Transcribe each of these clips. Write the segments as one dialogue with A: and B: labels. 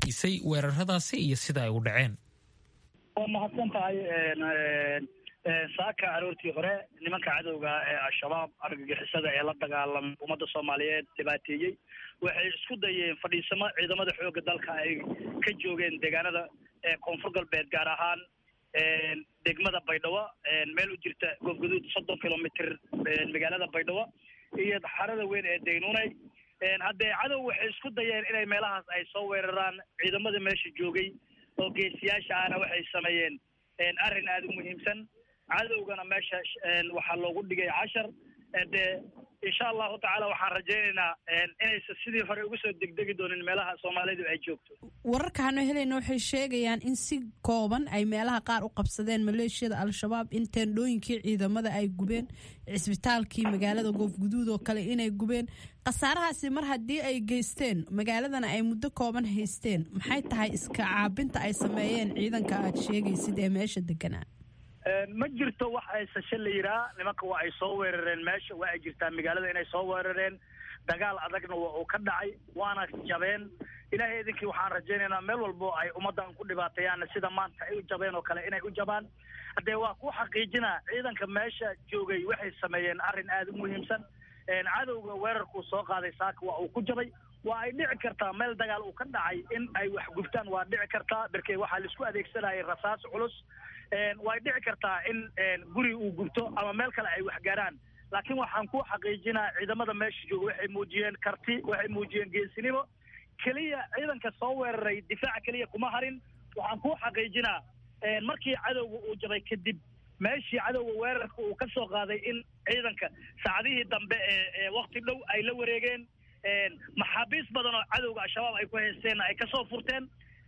A: weydiisay weeraradaasi iyo sida ay u dhaceen
B: waa mahadsan tahay saaka aroortii hore nimanka cadowga ee al-shabaab argagixisada ee la dagaalamay ummadda soomaaliyeed dhibaateeyey waxay isku dayeen fadhiisamo ciidamada xoogga dalka ay ka joogeen deegaanada koonfur galbeed gaar ahaan degmada baydhabo meel u jirta goobgaduud soddon kilomitr magaalada baydhabo iyo xarada weyn ee daynuunay haddee cadow waxay isku dayeen inay meelahaas ay soo weeraraan ciidamada meesha joogay oo geesiyaasha ahna waxay sameeyeen arrin aada u muhiimsan cadowgana meesha waxaa loogu dhigay cashar dee insha allahu tacaala waxaan rajaynaynaa inaysan sidii hore uga soo degdegi doonin meelaha soomaalidu ay joogto
C: wararka hano helayna waxay sheegayaan in si kooban ay meelaha qaar u qabsadeen maleeshiyada al-shabaab in teendhooyinkii ciidamada ay gubeen cisbitaalkii magaalada goofguduud oo kale inay gubeen khasaarahaasi mar haddii ay geysteen magaaladana ay muddo kooban haysteen maxay tahay iska caabinta ay sameeyeen ciidanka aad sheegaysid ee meesha deganaa
B: ma jirto wax aysashe la yiraa nimanka waa ay soo weerareen meesha waa ay jirtaa magaalada inay soo weerareen dagaal adagna waa uu ka dhacay waana jabeen ilaahay idinkii waxaan rajaynaynaa meel walbo ay ummaddan ku dhibaateeyaan sida maanta ay u jabeen oo kale inay u jabaan haddee waa ku xaqiijinaa ciidanka meesha joogay waxay sameeyeen arrin aada u muhiimsan cadowga weerarkuu soo qaaday saaka waa uu ku jabay waa ay dhici kartaa meel dagaal uu ka dhacay in ay wax gubtaan waa dhici kartaa berkee waxaa laisku adeegsanayay rasaas culus way dhici kartaa in guri uu gubto ama meel kale ay wax gaaraan laakiin waxaan ku xaqiijinaa ciidamada meesha jooga waxay muujiyeen karti waxay muujiyeen geesinimo keliya ciidanka soo weeraray difaaca keliya kuma harin waxaan ku xaqiijinaa markii cadowga uu jabay kadib meeshii cadowga weerarka uu ka soo qaaday in ciidanka saacadihii dambe ee wakti dhow ay la wareegeen maxaabiis badan oo cadowga al-shabaab ay ku haysteenna ay kasoo furteen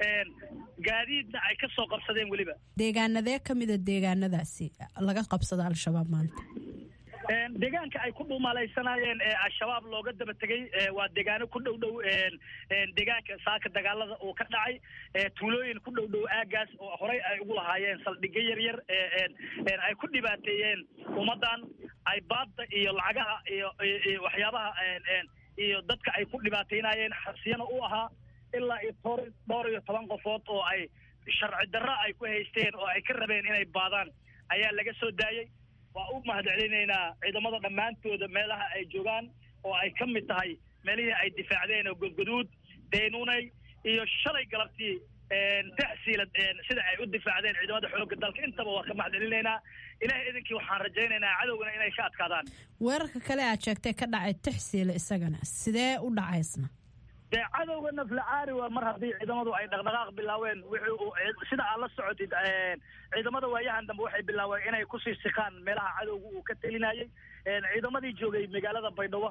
B: gaadiidna ay ka soo qabsadeen weliba
C: deegaanadee ka mida deegaanadaasi laga qabsada al-shabaab maanta
B: deegaanka ay ku dhuumaalaysanaayeen ee al-shabaab looga daba tegay waa deegaano ku dhow dhow deegaanka saaka dagaalada uu ka dhacay tuulooyin ku dhow dhow aagaas oo horey ay ugu lahaayeen saldhigyo yar yar ay ku dhibaateeyeen ummaddan ay baadda iyo lacagaha iyo waxyaabaha iyo dadka ay ku dhibaateynaayeen xasiyana u ahaa ilaa iyo toor dhowr iyo toban qofood oo ay sharci darro ay ku haysteen oo ay ka rabeen inay baadaan ayaa laga soo daayey waa u mahadcelinaynaa ciidamada dhammaantooda meelaha ay joogaan oo ay ka mid tahay meelihii ay difaacdeen oo godgoduud daynuunay iyo shalay galabtii taxsiila sida ay u difaacdeen ciidamada xoogga dalka intaba waa ka mahadcelinaynaa ilahay idinkii waxaan rajaynaynaa cadowgana inay ka adkaadaan
C: weerarka kale aad sheegtay ka dhacay taxsiila isagana sidee u dhacaysna
B: dee cadowga naflacaari waa mar haddii ciidamadu ay dhaqdhaqaaq bilaaween wuxuu sida aad la socotid ciidamada waayahan dambe waxay bilaaween inay kusii sikaan meelaha cadowga uu ka telinayay ciidamadii joogay magaalada baydhabo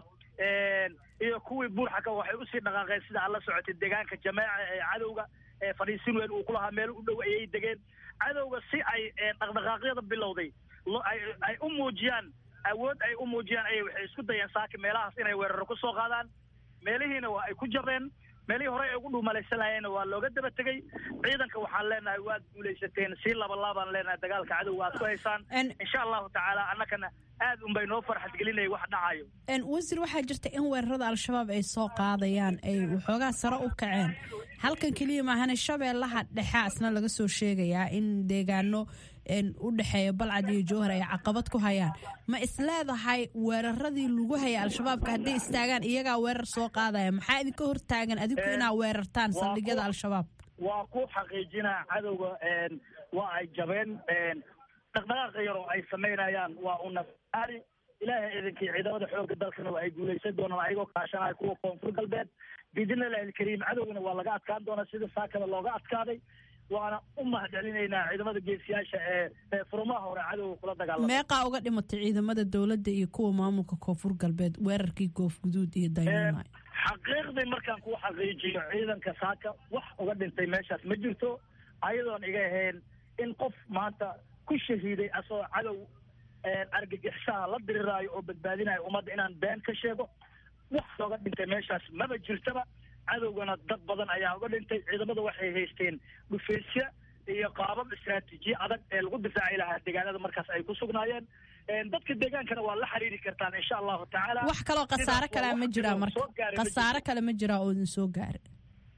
B: iyo kuwii buurxaka waxay usii dhaqaaqeen sida aad la socotid deegaanka jameeca ee cadowga fadhiisin weyn uu ku lahaa meel u dhow ayay degeen cadowga si ay dhaqdhaqaaqyada bilowday ay u muujiyaan awood ay u muujiyaan ayay waxay isku dayeen saaka meelahaas inay weeraro ku soo qaadaan meelihiina waa ay ku jabeen meelihii horey ay ugu dhuumalaysanayeenna waa looga daba tegey ciidanka waxaan leenahay waad guulaysateen sii labalaabaan leenahay dagaalka cadowga aad ku haysaan insha allahu tacaala annagana aad unbay noo farxad gelinaya wax dhacayo
C: wasiir waxaa jirta in weerarada al-shabaab ay soo qaadayaan ay waxoogaa sare u kaceen halkan keliya maahane shabeellaha dhexe asna laga soo sheegayaa in deegaano u dhexeeya balcad iyo jowhar ay caqabad ku hayaan ma isleedahay weeraradii lagu hayay al-shabaabka hadday istaagaan iyagaa weerar soo qaadaya maxaa idinka hortaagan adinku inaa weerartaan saldhigyada al-shabaab
B: waa ku xaqiijinaa cadowga waa ay jabeen dhaqdhaqaaqa yar oo ay samaynayaan waa unafaari ilaahay idinkii ciidamada xoogga dalkana waa ay guulaysan doonaan ayagoo kaashanaya kuwa koonfur galbeed biidni illahi alkariim cadowgana waa laga adkaan doonaa sida saakada looga adkaaday waana u mahadcelinaynaa ciidamada geesiyaasha ee furumaha hore cadowga kula dagaalama
C: meeqaa uga dhimatay ciidamada dowladda iyo kuwa maamulka koonfur galbeed weerarkii goofguduud iyo daynuunay
B: xaqiiqdii markaan kuu xaqiijiyo ciidanka saaka wax uga dhintay meeshaas ma jirto ayadoon iga ahayn in qof maanta ku shahiiday asagoo cadow argagixishaha la diriraayo oo badbaadinayo ummadda inaan been ka sheego wax looga dhintay meeshaas maba jirtaba cadowgana dad badan ayaa uga dhintay ciidamada waxay haysteen dhufeysya iyo qaabab istraatiijiya adag ee lagu difaaci lahaa deegaanada markaas ay ku sugnaayeen dadka deegaankana waa la xiriiri kartaan insha allahu tacaala
C: wax kaloo khasaare kalea ma jiraa marka khasaare kale ma jiraa oo idin soo gaara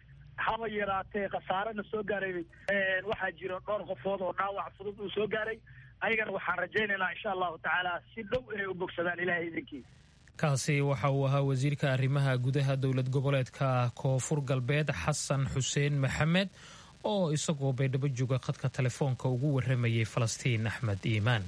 B: haba yaraatee khasaarena soo gaaray waxaa jiro dhowr qofood oo dhaawac fudud uu soo gaaray ayagana waxaan rajaynaynaa insha allahu tacaala si dhow inay u bogsadaan ilahay idinkii
A: kaasi waxa uu ahaa wasiirka arrimaha gudaha dowlad goboleedka koonfur galbeed xasan xuseen maxamed oo isagoo baydhabo jooga khadka telefoonka ugu waramayay falastiin axmed iimaan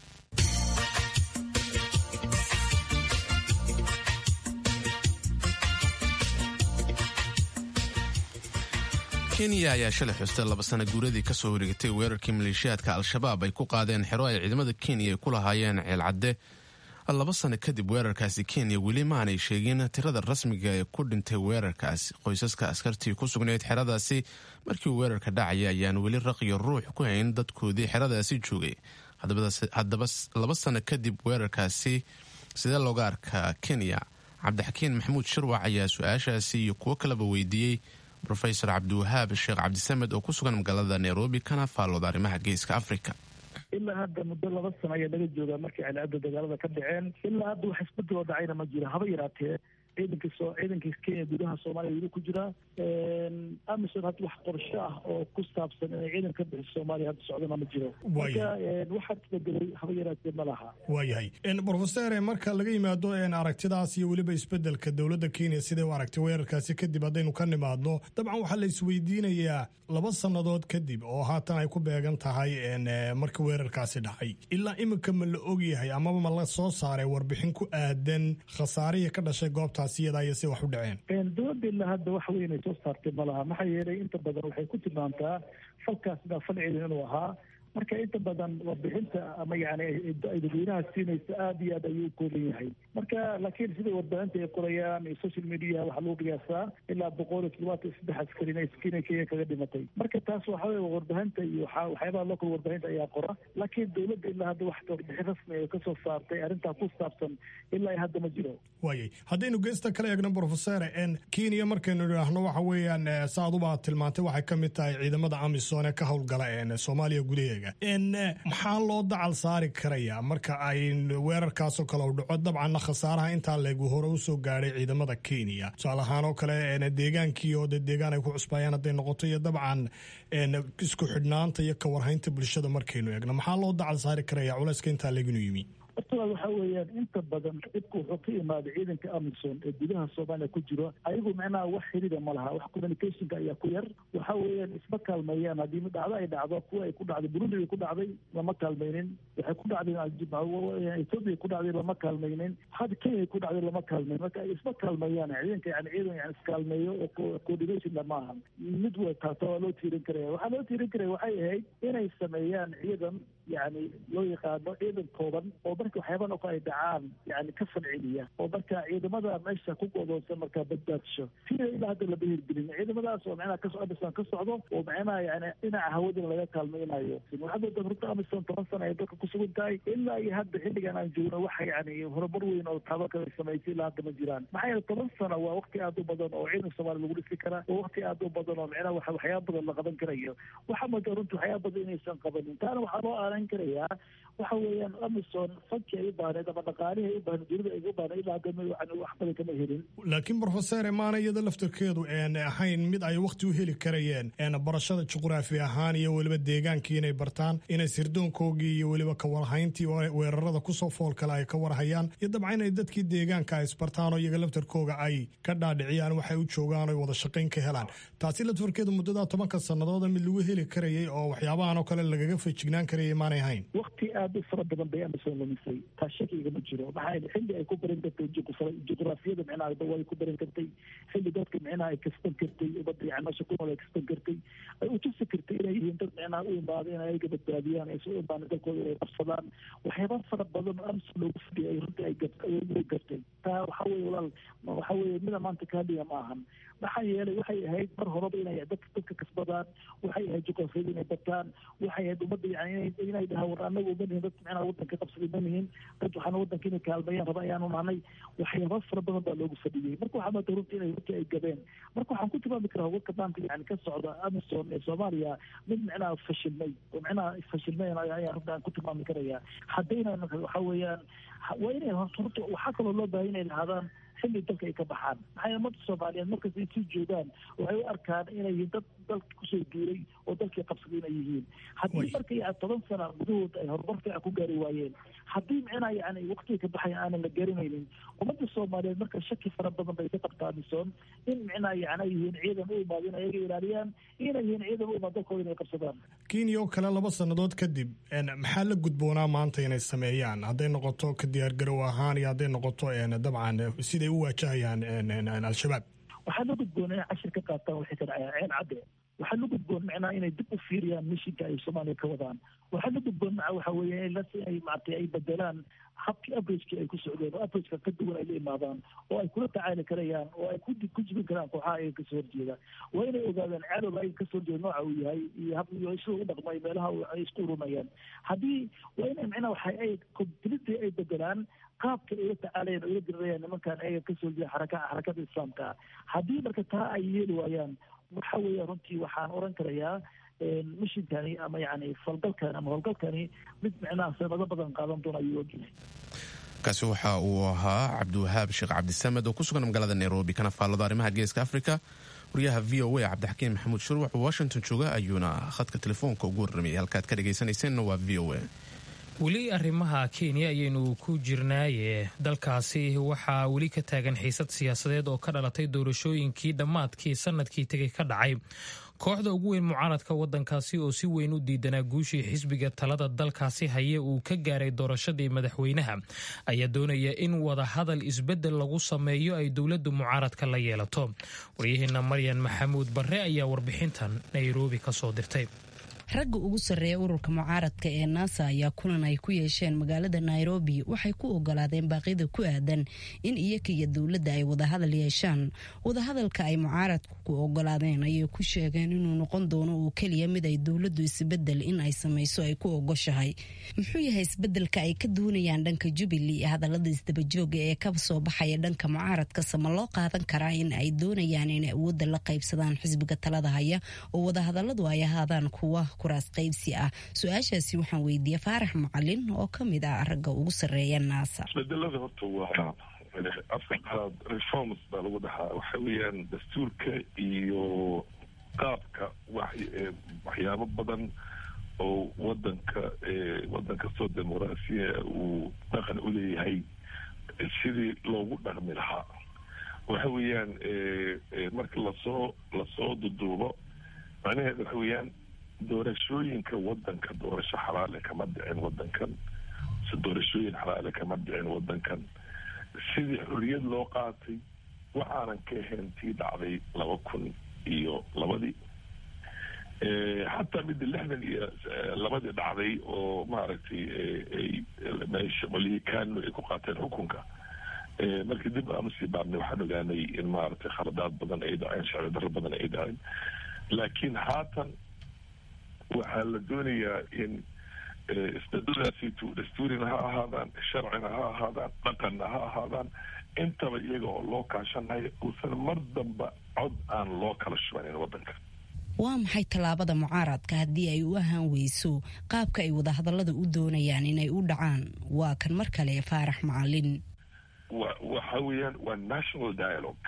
D: kenya ayaa shalay xustay laba sana guuradii ka soo wareegatay weerarkii maleeshiyaadka al-shabaab ay ku qaadeen xero ay ciidamada kenya ay ku lahaayeen ceelcadde laba sano kadib weerarkaasi kenya weli maanay sheegin tirada rasmiga ee ku dhintay weerarkaasi qoysaska askartii ku sugnayd xeradaasi markii uu weerarka dhacaya ayaan weli raqiyo ruux ku hayn dadkoodii xeradaasi joogay haddaba laba sano kadib weerarkaasi sidee looga arkaa kenya cabdixakiin maxamuud shirwac ayaa su-aashaasi iyo kuwo kaleba weydiiyey rofesor cabdiwahaab sheekh cabdisamed oo ku sugan magaalada nairobi kana faallooda arrimaha geeska africa
E: ilaa hadda muddo laba sano ayaa laga joogaa markii calaada dagaalada ka dhaceen ilaa hadda wax isbedel oo dhacayna ma jiro haba yaraatee ciidanka soo ciidanka kenya gudaha soomaaliya weli ku jira amison hadda wax qorsho ah oo ku saabsan inay ciidan ka bixiso soomaaliya hadda socdana ma jiro marka waxaa isbedelay haba yaraatee ma laha
F: waayahay brofesore marka laga yimaado aragtidaas iyo weliba isbedelka dowladda kenya siday u aragtay weerarkaasi kadib haddaynu ka nimaadno dabcan waxaa la isweydiinayaa laba sannadood kadib oo haatan ay ku beegan tahay marka weerarkaasi dhacay ilaa iminka ma la ogyahay amaba ma la soo saaray warbixin ku aadan khasaarihii ka dhashay goobtaasi iyadaa iyo si wax u dhaceen
E: dowladda ilaa hadda wax weyn ay soo saartay ma laha maxaa yeelay inta badan waxay ku tilmaamtaa falkaasna fal ciidan inuu ahaa marka inta badan warbixinta ama yani ay dadweynaha siinaysa aada iyo aad ayuu u kooban yahay marka laakiin sida warbaahinta ay qorayaan iyo social media waxaa lagu qiyaasaa ilaa boqol iyo toddobaatan iyo saddex askarin ay kenya kenya kaga dhimatay marka taas waxa weye warbaahinta iyo waxa waxyaabaha local warbaahinta ayaa qora laakiin dowladda ilaa hadda wax warbixin rasmi ay kasoo saartay arrintaa ku saabsan ilaa hadda ma jiro
F: waayay haddaynu geesta kala eegno brofesore kenya markaynu idhaahno waxa weeyaan saaduba tilmaantay waxay ka mid tahay ciidamada amisom ee ka howlgala soomaaliya gudaheega maxaa loo dacal saari karayaa marka ay weerarkaasoo kale u dhaco dabcanna khasaaraha intaa leegu hore usoo gaadhay ciidamada kenya tusaale ahaan oo kale deegaankii oo de deegaan ay ku cusbaayaan hadday noqoto iyo dabcan isku xidhnaanta iyo kawarhaynta bulshada markaynu eegno maxaa loo dacal saari karayaa culayska intaa leeginu yimi
E: horta waxa weeyaan inta badan dhibka wuxuu ka imaaday ciidanka amison ee gudaha soomaaliya ku jiro ayagu macnaha wax xirida ma laha wax communicationka ayaa ku yar waxa weeyaan isma kaalmeeyaan haddii mid dhacdo ay dhacdo kuwa ay ku dhacday burundi ay ku dhacday lama kaalmaynin waxay ku dhacday ethoopia ku dhacday lama kaalmaynin hadda kenya ay ku dhacday lama kaalmayn marka ay isma kaalmeeyaan ciidanka yani ciidan yani iskaalmeeyo oo coordination lama ahan mid wa taasa waa loo tiirin karaya waxaa loo tiirin karaya waxay ahayd inay sameeyaan ciidan yani loo yaqaano ciidan kooban oo marka waxyaaba noqo ay dhacaan yani ka falceliya oo marka ciidamada meesha ku godoonsan markaa badbaadsho sida ilaa hadda lama hirgelin ciidamadaas oo macnaha kasoo amison ka socdo oo macnaha yani dhinaca hawadana laga kaalmaynayo waxaad oda horta amison toban sana ay dalka kusugan tahay ilaa iyo hadda xilligan aan joogno waxa yani horumar weyn oo taabo kale samaysay ilaa hadda ma jiraan maxaa yeele toban sano waa waqti aada u badan oo ciidan soomaaliya lagu dhisi karaa oo waqti aada u badan oo macnaha waxa waxyaaba badan la qaban karayo waxaa moodaa runtii waxyaaba badan inaysan qabanin taana waxaa loo aaran karayaa waxa weeyaan amison fanki ay u baahneed ama dhaqaalihii ay u baahneed dunida ay u baahneed ilaa hadda yani wax badan kama helin
F: laakiin brofesore maana iyada laftarkeedu een ahayn mid ay wakti u heli karayeen een barashada juqraafi ahaan iyo weliba deegaankii inay bartaan inay sirdoonkoogii iyo weliba kawarhayntii weerarada kusoo fool kale ay ka warhayaan iyo dabcan inay dadkii deegaanka ay isbartaan oo iyaga laftarkooga ay ka dhaadhiciyaan waxay u joogaan oy wada shaqayn ka helaan taasi laftarkeedu muddadaa tobanka sanadooda mid lagu heli karayay oo waxyaabahan oo kale lagaga feejignaan karayay maanay ahayn
E: waqti aada u fara badan bay amison lumisay taa shakiga ma jiro maxaa xilli ay ku baran kartay juqraafiyada micnaha way ku baran kartay xilli dadka micnaha ay kasban kartay umada yani meesha ku nool ay kasban kartay ay u tusi kartay inay yihiin dad micnaha u imaada in ayaga badbaadiyaan ay soo imaana dalkooda ay qabsadaan waxyaaba fara badan oo amison loogu fadhiyay ay runtii ay gartay taa waxa weye walaal waxa weye mida maanta ka hadliya ma ahan maxaa yeelay waxay ahayd mar horeba inay dadka dadka kasbadaan waxay ahayd juqraafiyada inay bataan waxay ahayd ummadda yani inay dhahaan war anagu uma nihin dad micnaha wadanka qabsaday ma nihin dad waxaana wadanka inay kaalmeeyaan raba ayaanu nahnay waxyaaba fara badan baa loogu fadhiyey marka waxaa maata runtii inay runtii ay gabeen marka waxaan ku tilmaami karaa warka maanta yani ka socda amison ee soomaaliya mid micnaha fashilmay oo micnaha fashilmay ayaa runtii aan ku tilmaami karaya haddayna waxa weeyaan waa inay horta waxaa kaloo loo baahay inay lahaadaan xilli dalka ay ka baxaan maxay ummadda soomaaliyeed markasta ay sii joogaan waxay u arkaan inay yihiin dad dalka kusoo guuray oo dalkii qabsaday inay yihiin haddii marka yani toban sana gudahooda ay horumar fiican ku gaari waayeen haddii micnaha yani waqtiga ka baxaya aanan la garanaynin ummadda soomaaliyeed marka shaki fara badan bay ka qabtaa misoon in micnaha yani ay yihiin ciidan u imaado in ayaga ilaaliyaan inay yihiin ciidan u imaado dalkooda inay qabsadaan
F: kenya oo kale laba sannadood kadib maxaa la gudboonaa maanta inay sameeyaan hadday noqoto ka diyaargarow ahaan iyo hadday noqoto dabcan siday u waajahayaan al-shabaab
E: waxaa la gudboona inay cashir ka qaataan waxay ka dhacayaan ceen cadde waxaa la gudboon macnaha inay dib u fiiriyaan mishinka ay soomaaliya ka wadaan waxaa la gudboon maca waxa weeye inay maaragtay ay bedelaan habkii averagekii ay ku socdeen oo averageka ka duwan ay la imaadaan oo ay kula tacaali karayaan oo ay ku jibin karaan kooxaha ayaga kasoo horjeeda waa inay ogaadaan cadowga ayaga kasoo horjeeda nooca uu yahay iyo hab iyo sida u dhaqmay meelaha ay isku urumayaan haddii waa inay macnaha waxa ay completely ay bedelaan qaabka ay la tacaalayaan oo ila dirirayaan nimankan ayaga kasoo horjeeda xaraka xarakada islaamka haddii marka taa ay yeeli waayaan waxa weeye runtii waxaan oran karayaa mishinkani ama yani falgalkani ama howlgalkani mid micnaha sanado badan qaadan doona ayuu ogyahay
D: kaasi waxa uu ahaa cabdiwahaab sheekh cabdisamed oo ku sugan magaalada nairobi kana faallada arrimaha geeska africa wariyaha v o a cabdixakiin maxamuud shurwax oo washington jooga ayuuna khadka telefoonka ugu warramayay halkaad ka dhagaysanayseena waa v o a
A: weli arrimaha kenya ayaynu ku jirnaaye dalkaasi waxaa weli ka taagan xiisad siyaasadeed oo ka dhalatay doorashooyinkii dhammaadkii sanadkii tegay ka dhacay kooxda ugu weyn mucaaradka wadankaasi oo si weyn u diidanaa guushii xisbiga talada dalkaasi haye uu ka gaaray doorashadii madaxweynaha ayaa doonaya in wadahadal isbedel lagu sameeyo ay dowladda mucaaradka la yeelato waryaheena maryan maxamuud barre ayaa warbixintan nairobi ka soo dirtay
G: ragga ugu sarreeya ururka mucaaradka ee naasa ayaa kulan ay ku yeesheen magaalada nairobi waxay ku ogolaadeen baaqyada ku aadan in iyaga iyo dowladda ay wadahadal yeeshaan wadahadalka ay mucaaradku ku ogolaadeen ayay ku sheegeen inuu noqon doono oo keliya mid ay dowladdu isbedel in ay samayso ay ku ogoshahay muxuu yahay isbedelka ay ka doonayaan dhanka jubilee ee hadallada isdabajooga ee ka soo baxaya dhanka mucaaradka sama loo qaadan karaa in ay doonayaan inay awoodda la qaybsadaan xisbiga talada haya oo wadahadaladu ay ahaadaan kuwa kuraas qaybsi ah su-aashaasi waxaan weydiiyey faarax macalin oo ka mid ah ragga ugu sarreeya naasa
H: isbedelada horta waa afka qalaad reforms baa lagu dhahaa waxa weeyaan dastuurka iyo qaabka waxyaabo badan oo wadanka wadan kastoo dimuqraasiya uu dhaqan u leeyahay sidii loogu dhaqmi lahaa waxa weeyaan marka lasoo lasoo duduubo macnaheed waxa weeyaan doorashooyinka wadanka doorasho xalaale kama dhicin wadankan si doorashooyin xalaale kama dhicin wadankan sidii xorriyad loo qaatay waxaanan ka ahayn tii dhacday laba kun iyo labadii xataa midda lixdan iyo labadii dhacday oo maaragtay meesha qolihii kano ay ku qaateen xukunka markii dib aanu sii baarnay waxaan ogaanay in maaragtay khaladaad badan ay dhaceen sharci darro badan ay dhaceen laakiin haatan waxaa la doonayaa in isbedadaasiitu dastuurina ha ahaadaan sharcina ha ahaadaan dhaqanna ha ahaadaan intaba iyaga oo loo kaashanayo uusan mar damba cod aan loo kala shubanin wadanka
G: waa maxay tallaabada mucaaradka haddii ay u ahaan weyso qaabka ay wadahadallada u doonayaan inay u dhacaan waa kan mar kale faarax macalin
H: wa waxa weeyaan waa national dialogue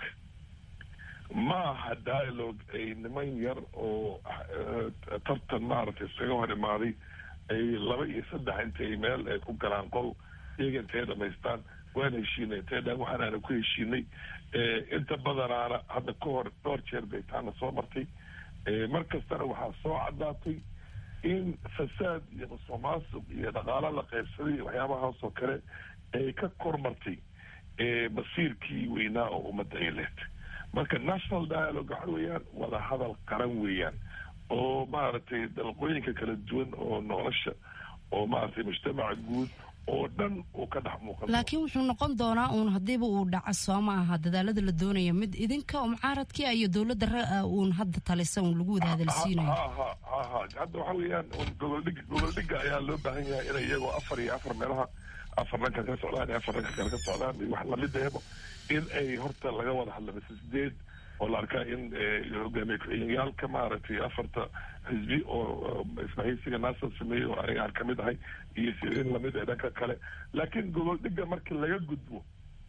H: ma aha dialogue ay niman yar oo tartan maaragtay isaga hor imaaday ay laba iyo saddex intay meel ay ku galaan qol iyaga intay dhamaystaan waan heshiinay intay dhaan waxaan aana ku heshiinay inta badanaana hadda ka hor dhowr jeer bay taana soo martay mar kastana waxaa soo caddaatay in fasaad iyo musuqmaasuq iyo dhaqaalo la qaybsaday iyo waxyaabahaas oo kale ay ka kormartay masiirkii weynaa oo ummadda ay leed marka national dialogue waxa weeyaan wada hadal qaran weeyaan oo maaragtay dalqooyinka kala duwan oo nolosha oo maaragtay mujtamaca guud oo dhan uu ka dhex muuqan
G: laakiin wuxuu noqon doonaa uun haddiiba uu dhaco soo ma aha dadaalada la doonaya mid idinka mucaaradkii iyo dowladda ra uun hadda talisa uun lagu wada hadalsiinayo
H: ha ha ha ha hadda waxa weeyaan goboldhig goboldhiga ayaa loo baahan yahay inay iyagoo afar iyo afar meelaha afar dhanka ka socdaan iyo afar dhanka kale ka socdaan iyo wax lamidahebo in ay horta laga wada hadla mise sideed oo la arkaa in hogaamiye ku-xigeenyaalka maaragtay afarta xisbi oo isbahaysiga naasal sameeyey oo aniga aan kamid ahay iyo in lamid ah dhanka kale laakiin gobol dhiga markii laga gudbo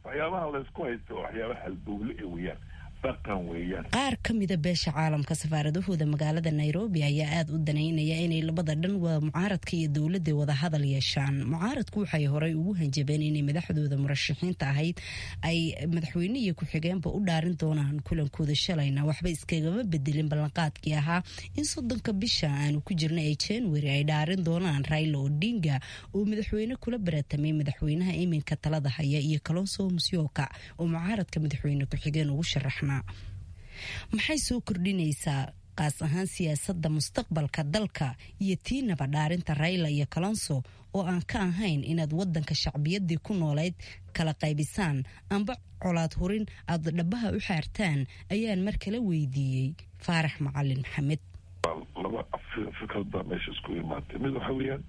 H: waxyaabaha laysku haysto waxyaabaha halbowle ee weeyaan dhaqan weeyaan
G: qaar ka mida beesha caalamka safaaradahooda magaalada nairobi ayaa aada u danaynaya inay labada dhan wada mucaaradka iyo dowladda wada hadal yeeshaan mucaaradku waxay horey ugu hanjabeen inay madaxdooda murashaxiinta ahayd ay madaxweyne iyo ku-xigeenba u dhaarin doonaan kulankooda shalayna waxba iskagama bedelin ballanqaadkii ahaa in soddonka bisha aanu ku jirna ee january ay dhaarin doonaan raila odinga oo madaxweyne kula baratamay madaxweynaha iminka talada haya iyo kalonso musyoka oo mucaaradka madaxweyne ku-xigeen ugu sharaxna maxay soo kordhinaysaa qaas ahaan siyaasadda mustaqbalka dalka iyo tiinaba dhaarinta rayla iyo kalonso oo aan ka ahayn inaad wadanka shacbiyadii ku noolayd kala qaybisaan amba colaad hurin aada dhabaha u xaartaan ayaan mar kala weydiiyey faarax macalin maxamed
H: laba fikrad baa meesha isku imaatay mid waxa weeyaan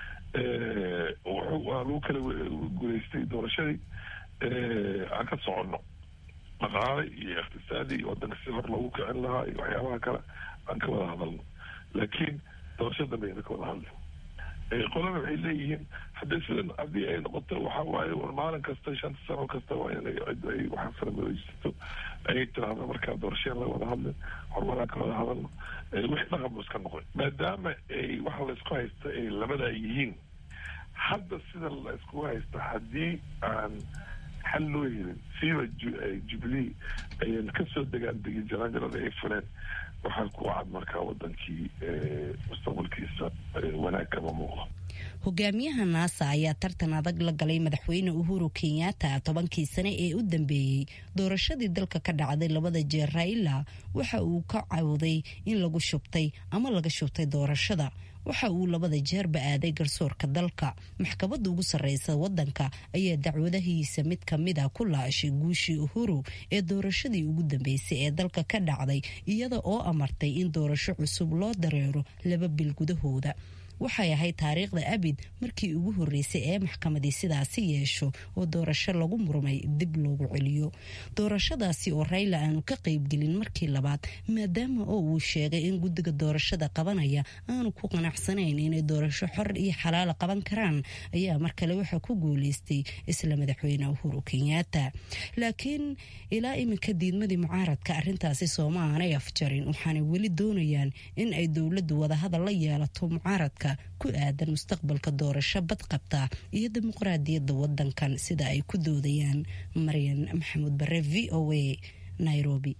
H: waa lagu kala guulaystay doorashadii aan ka soconno dhaqaale iyo iqtisaadi iyo wadanka si hor loogu kicin lahaa iyo waxyaabaha kale aan ka wada hadalno laakiin doorasho dambe ayna ka wada hadlin qolana waxay leeyihiin haddii sidan haddii ay noqoto waxa waaye war maalin kasta shanta sano kasta waa inay cid ay waxa faramadaysato ay tiraahdo markaa doorasheen la wada hadlin horumaraan ka wada hadalno wixii dhaqan bu iska noqon maadaama ay waxa laysku haysta ay labada yihiin hadda sida la iskugu haysta haddii aan xal loo helin siiba jubilee ayan kasoo degaan degin jaraanjarada ay fuleen waxaa ku cad markaa wadankii mustaqbalkiisa wanaag kama muuqdo
G: hogaamiyaha naasa ayaa tartan adag la galay madaxweyne uhuru kenyatta tobankii sane ee u dambeeyey doorashadii dalka ka dhacday labada jeer raila waxa uu ka cawday in lagu shubtay ama laga shubtay doorashada waxa uu labada jeerba aaday garsoorka dalka maxkamadda ugu sarreysa wadanka ayaa dacwadahiisa mid kamida ku laashay guushii uhuru ee doorashadii ugu dambeysay ee dalka ka dhacday iyada oo amartay in doorasho cusub loo dareero laba bil gudahooda waxay ahayd taariikhda abid markii ugu horreysay ee maxkamadii sidaasi yeesho oo doorasho lagu murmay dib loogu celiyo doorashadaasi oo rayla aanu ka qaybgelin markii labaad maadaama oo uu sheegay in guddiga doorashada qabanaya aanu ku qanacsanayn inay doorasho xor iyo xalaala qaban karaan ayaa mar kale waxaa ku guuleystay isla madaxweyne uhuru kenyatta laakiin ilaa iminka diidmadii mucaaradka arintaasi sooma aanay afjarin waxaanay weli doonayaan in ay dowladdu wadahadal la yeelato mucaaradka ku aadan mustaqbalka doorasho badqabta iyo dimuqraadiyadda wadankan sida ay ku doodayaan maryan maxamuud bare v o a nairobi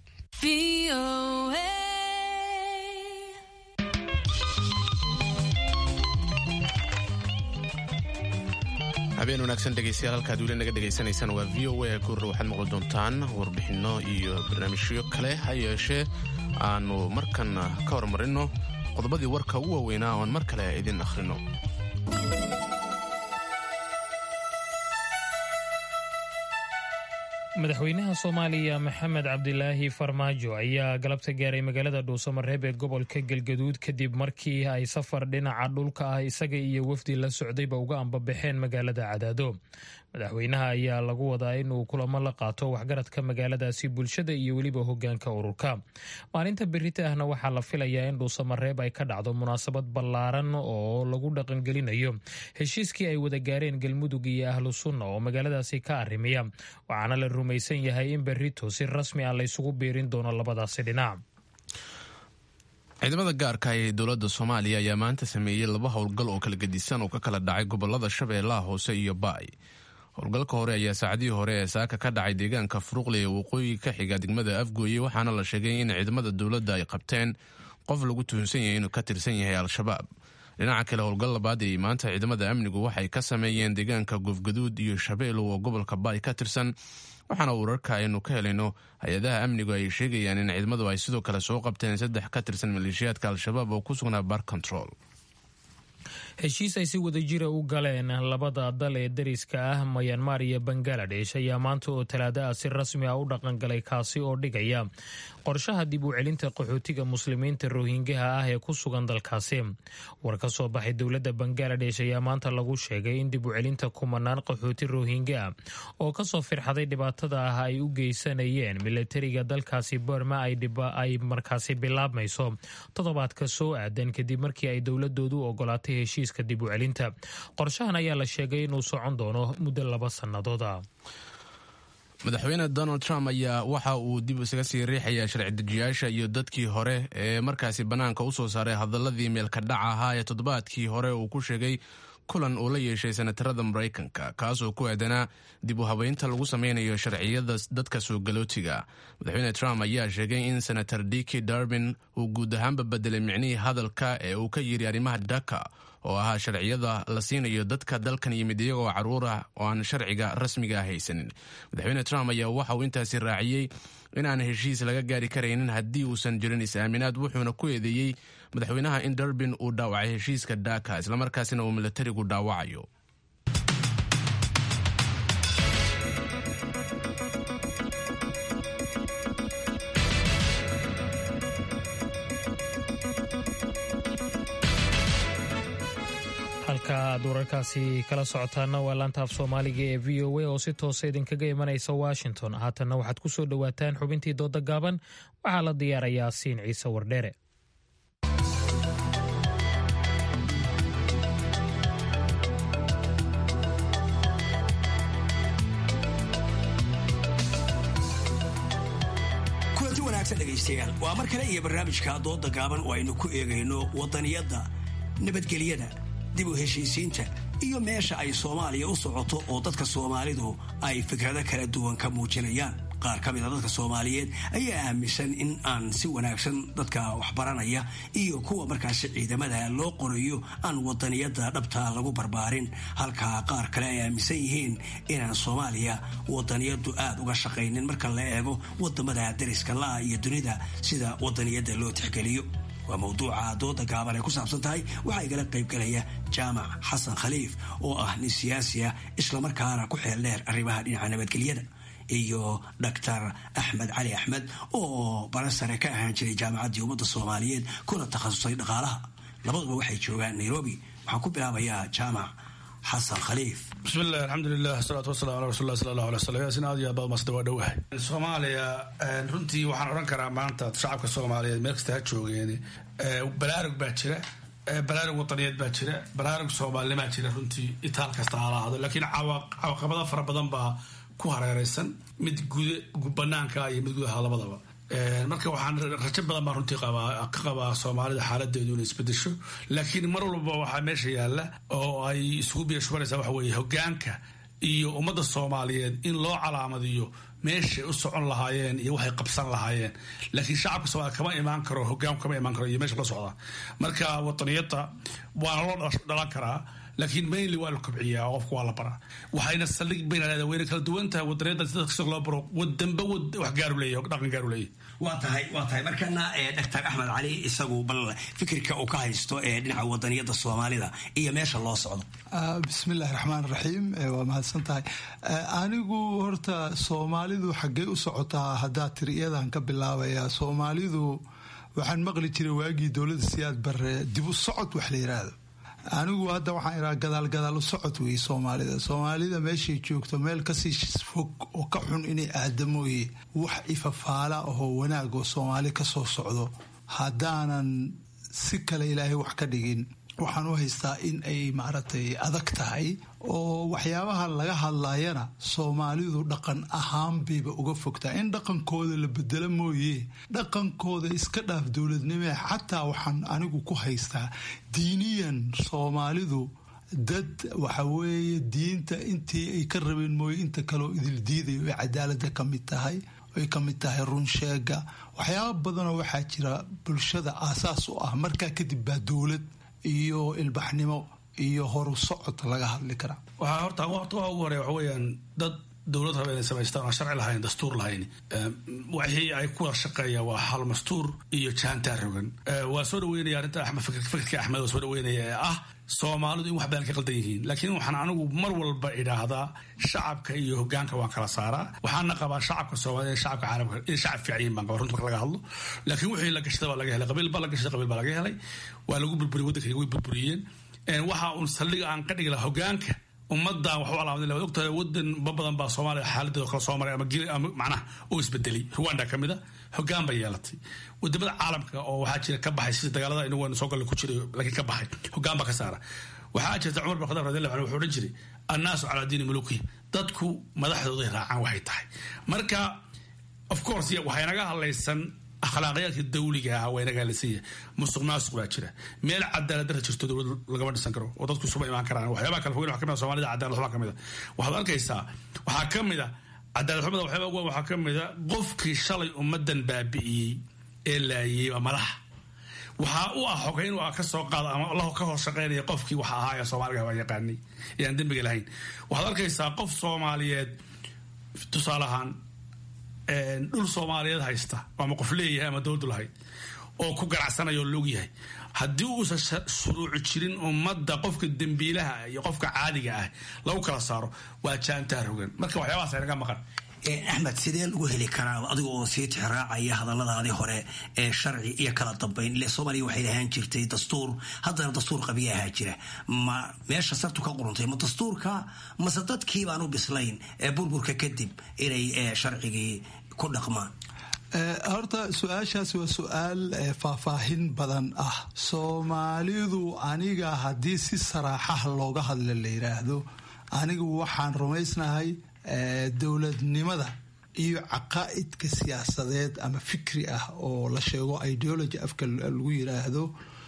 D: habeen wanaagsan dhegeystayaal halkaad weli naga dhegaysanaysaan waa v o a goorra waxaad maqli doontaan warbixinno iyo barnaamijyo kale ha yeeshee aanu markan ka hormarinno qodobadii warka ugu waaweynaa oon mar kale idin akhrino
A: madaxweynaha soomaaliya maxamed cabdilaahi farmaajo ayaa galabta gaaray magaalada dhuusamareeb ee gobolka galgaduud kadib markii ay safar dhinaca dhulka ah isaga iyo wafdi la socdayba uga ambabaxeen magaalada cadaado madaxweynaha ayaa lagu wadaa inuu kulamo la qaato waxgaradka magaaladaasi bulshada iyo weliba hogaanka ururka maalinta berita ahna waxaa la filayaa in dhuusamareeb ay ka dhacdo munaasabad ballaaran oo lagu dhaqangelinayo heshiiskii ay wada gaareen galmudug iyo ahlu sunna oo magaaladaasi ka arrimiya waxaana la rumaysan yahay in berito si rasmi ah laysugu biirin doono labadaasi dhinac
D: ciidamada gaarka ee dowladda soomaaliya ayaa maanta sameeyey laba howlgal oo kala gedisan oo ka kala dhacay gobolada shabeellaha hoose iyo baay howlgalka hore ayaa saacadihii hore ee saaka ka dhacay deegaanka furuqle ee waqooyi ka xiga degmada afgooye waxaana la sheegay in ciidamada dowladda ay qabteen qof lagu tuhunsan yahay inuu ka tirsan yahay al-shabaab dhinaca kale howlgal labaad ee maanta ciidamada amnigu waxay ka sameeyeen deegaanka goofgaduud iyo shabeelow oo gobolka baay ka tirsan waxaana wararka aynu ka helayno hay-adaha amnigu ay sheegayaan in ciidamadu ay sidoo kale soo qabteen saddex ka tirsan maleeshiyaadka al-shabaab oo ku sugnaa bar control
A: heshiis ay si wadajira u galeen labada dal ee dariska ah mayanmar iyo bangaladesh ayaa maanta oo talaada ah si rasmi ah u dhaqangalay kaasi oo dhigaya qorshaha dib u celinta qaxootiga muslimiinta rohingaha ah ee ku sugan dalkaasi war ka soo baxay dowladda bangaladesh ayaa maanta lagu sheegay in dib u celinta kumanaan qaxooti rohinga ah oo kasoo firxaday dhibaatada ah ay u geysanayeen milatariga dalkaasi burma ay markaasi bilaabmayso toddobaadka soo aadan kadib markii ay dowladoodu ogolaatay heshiiska dib u celinta qorshahan ayaa la sheegay inuu socon doono muddo laba sannadooda
D: madaxweyne donald trump ayaa waxa uu dib isaga sii riixayaa sharci dejiyaasha iyo dadkii hore ee markaasi bannaanka u soo saaray hadaladii meelka dhac ahaa ee toddobaadkii hore uu ku sheegay kulan uu la yeeshay senatarada maraykanka kaasoo ku aadanaa dib u habeynta lagu sameynayo sharciyada dadka soo galootiga madaxweyne trump ayaa sheegay in senator diki darbin uu guud ahaanba bedelay micnihii hadalka ee uu ka yiri arrimaha dhaka oo ahaa sharciyada la siinayo dadka dalkan yimid iyagoo caruur ah oo aan sharciga rasmiga ah haysanin madaxweyne trump ayaa waxa uu intaasi raaciyey in aan heshiis laga gaari karaynin haddii uusan jirin is-aaminaad wuxuuna ku eedeeyey madaxweynaha in darbin uu dhaawacay heshiiska dhaka islamarkaasina uu milatarigu dhaawacayo
A: halka aad wararkaasi kala socotaana waa laantaaf soomaaliga ee v o a oo si toosa idinkaga imanaysa washington haatanna waxaad ku soo dhowaataan xubintii dooda gaaban waxaa la diyaarayaa siin ciise wardheere
I: kulanti wanaagsan dhegaystayaal waa mar kale iyo barnaamijka dooda gaaban oo aynu ku eegayno wadaniyadda nabadgelyada dib u heshiisiinta iyo meesha ay soomaaliya u socoto oo dadka soomaalidu ay fikrado kala duwan ka muujinayaan qaar ka mida dadka soomaaliyeed ayaa aaminsan in aan si wanaagsan dadka waxbaranaya iyo kuwa markaasi ciidamada loo qorayo aan wadaniyadda dhabta lagu barbaarin halka qaar kale ay aaminsan yihiin inaan soomaaliya wadaniyaddu aad uga shaqaynin marka la eego wadamada dariska la-a iyo dunida sida wadaniyadda loo tixgeliyo waa mawduuca dooda gaaban ay ku saabsan tahay waxaa igala qaybgalaya jaamac xasan khaliif oo ah nin siyaasi ah islamarkaana ku xeel dheer arrimaha dhinaca nabadgelyada iyo doctor axmed cali axmed oo bara sare ka ahaan jiray jaamacaddii ummadda soomaaliyeed kuna takhasusay dhaqaalaha labaduba waxay joogaan nairobi waxaan ku bilaabayaa jaamac xasan khaliif
J: bismillahi alxamdulilah asalaatu wasalaam ala rasulilah sala allahu alay wasalam yaasin aad iyo aad baad masda waa dhowahay soomaaliya runtii waxaan odhan karaa maanta shacabka soomaaliyeed meel kasta ha joogeen balaarug baa jira balaarug wadaniyeed baa jira balaarug soomaalinimaa jira runtii itaal kasta ha lahaado laakiin cawaqabado fara badan baa ku hareereysan mid guda banaanka iyo mid gudaha labadaba marka waxaan rajo badan baan runtii qabaa ka qabaa soomaalida xaaladeedu inay isbedesho laakiin mar walba waxaa meesha yaalla oo ay isugu biyashubanaysaa waxa weeye hogaanka iyo ummadda soomaaliyeed in loo calaamadiyo meeshay u socon lahaayeen iyo waxay qabsan lahaayeen laakiin shacabka soomaliya kama imaan karo hogaanku kama imaan karo iyo meesha la socda marka wadaniyadda waana loo dhalan karaa laakiin mainly waa la kobciyaa oo qofka waa la baraa waxayna saldhig bayna leedahay wayna kala duwan tahay wadaniyadda si dadka si loo baro wadanba wax gaaru leeyahay dhaqan gaaru leeyahay
I: waa tahay waa tahay markana doctor axmed cali isagu bal fikirka uu ka haysto ee dhinaca wadaniyadda soomaalida iyo meesha loo socdo
K: bismillahi raxmaan raxiim waa mahadsan tahay anigu horta soomaalidu xaggee u socotaa haddaa tiri iyadan ka bilaabaya soomaalidu waxaan maqli jiray waagii dowladda siyaad bare dib u socod wax la yiraahdo anigu hadda waxaan iraa gadaal gadaal u socod weeye soomaalida soomaalida meeshay joogto meel kasii fog oo ka xun inay aadamooye wax ifafaala ahoo wanaag oo soomaali kasoo socdo haddaanan si kale ilaahay wax ka dhigin waxaan u haystaa in ay maaragtay adag tahay oo waxyaabaha laga hadlayana soomaalidu dhaqan ahaan bayba uga fogtaa in dhaqankooda la bedelo mooye dhaqankooda iska dhaaf dowladnimee xataa waxaan anigu ku haystaa diiniyan soomaalidu dad waxa weeye diinta intii ay ka rabeen mooye inta kaleoo idil diidayo ay cadaalada ka mid tahay ay ka mid tahay runsheega waxyaaba badanoo waxaa jira bulshada aasaas u ah markaa kadib baa dowlad iyo ilbaxnimo iyo horu socod laga hadli karaa
J: waxaa horta waqti waa ugu horeya waxa weeyaan dad dowlad raba inay samaystaan aan sharci lahayn dastuur lahayn wixii ay ku wada shaqeeyaan waa hal mastuur iyo jaantaa rogan waa soo dhaweynaya arrinta axmed fikirka axmed waa soo dhaweynaya ee ah soomaalidu in wax badan ka qaldan yihiin laakiin waxaan anigu mar walba idhaahdaa shacabka iyo hogaanka waan kala saaraa waxaana qabaa shacabka soomaaliyed shacabka caalamka inay shacab fiican yihiin baan qabaa runta marka laga hadlo laakiin wixii la gashada baa laga helay qabiil baa la gashaday qabiil baa laga helay waa lagu burburiyey waddanka way burburiyeen waxa uun saldhiga aan ka dhigi lahaa hogaanka ummadan wax u alaamadin waad ogtahay wadan ba badan baa soomaaliya xaaladeeda kala soo maray ama gili ama macnaha oo isbedelay rwanda ka mid a hogaan bay yeelatay wadamada caalamka oo waxaa jira ka baxay sida dagaalada inagu soo galle ku jiray laakiin ka baxay hogaan baa ka saara waxaa jirta cumar bin khadaab radiallahu anhu wuxuu odhan jiray annaasu calaa diini muluki dadku madaxdooday raacaan waxay tahay marka of course waxay naga hadlaysan akhlaaqiyaadka dawliga ah waa inaga hadlaysan yahay musuq maasuq baa jira meel cadaalad dara jirto dowlad lagama dhisan karo oo dadku isuba imaan karaan waxyaabaha kala fogeyn waxa kamid a soomaalida cadaalad xumaa kamid a waxaad arkaysaa waxaa ka mid a cadaalad xumada waxyaaba ugu waxaa ka mid a qofkii shalay ummadan baabi'iyey ee laayey waa madaxa waxaa u ah xogeyn waa ka soo qaada ama la ka hoos shaqaynaya qofkii waxa ahaa ee soomaaliga waa yaqaanay ee aan dembiga lahayn waxaad arkaysaa qof soomaaliyeed tusaale ahaan dhul soomaaliyeed haysta ama qof leeyahay ama dowladdu lahayd oo ku ganacsanaya oo loog yahay haddii uusan shuruuci jirin ummadda qofka dembiilaha iyo qofka caadiga ah lagu kala saaro waa jaantaa rogan marka waxyaabahaas naga maqan
I: axmed sidee lagu heli karaa adiga oo sii tixraacaya hadalladaadii hore ee sharci iyo kala dambayn ile soomaaliya waxay lahaan jirtay dastuur haddana dastuur qabiya ahaa jira ma meesha sartu ka quruntay ma dastuurka mase dadkii baan u bislayn ee burburka kadib inay sharcigii ku dhaqmaan
K: horta su-aashaas waa su-aal faahfaahin badan ah soomaalidu aniga haddii si saraaxaha looga hadla la yidhaahdo anigu waxaan rumaysnahay dowladnimada iyo caqaa'idka siyaasadeed ama fikri ah oo la sheego ideology afka lagu yiraahdo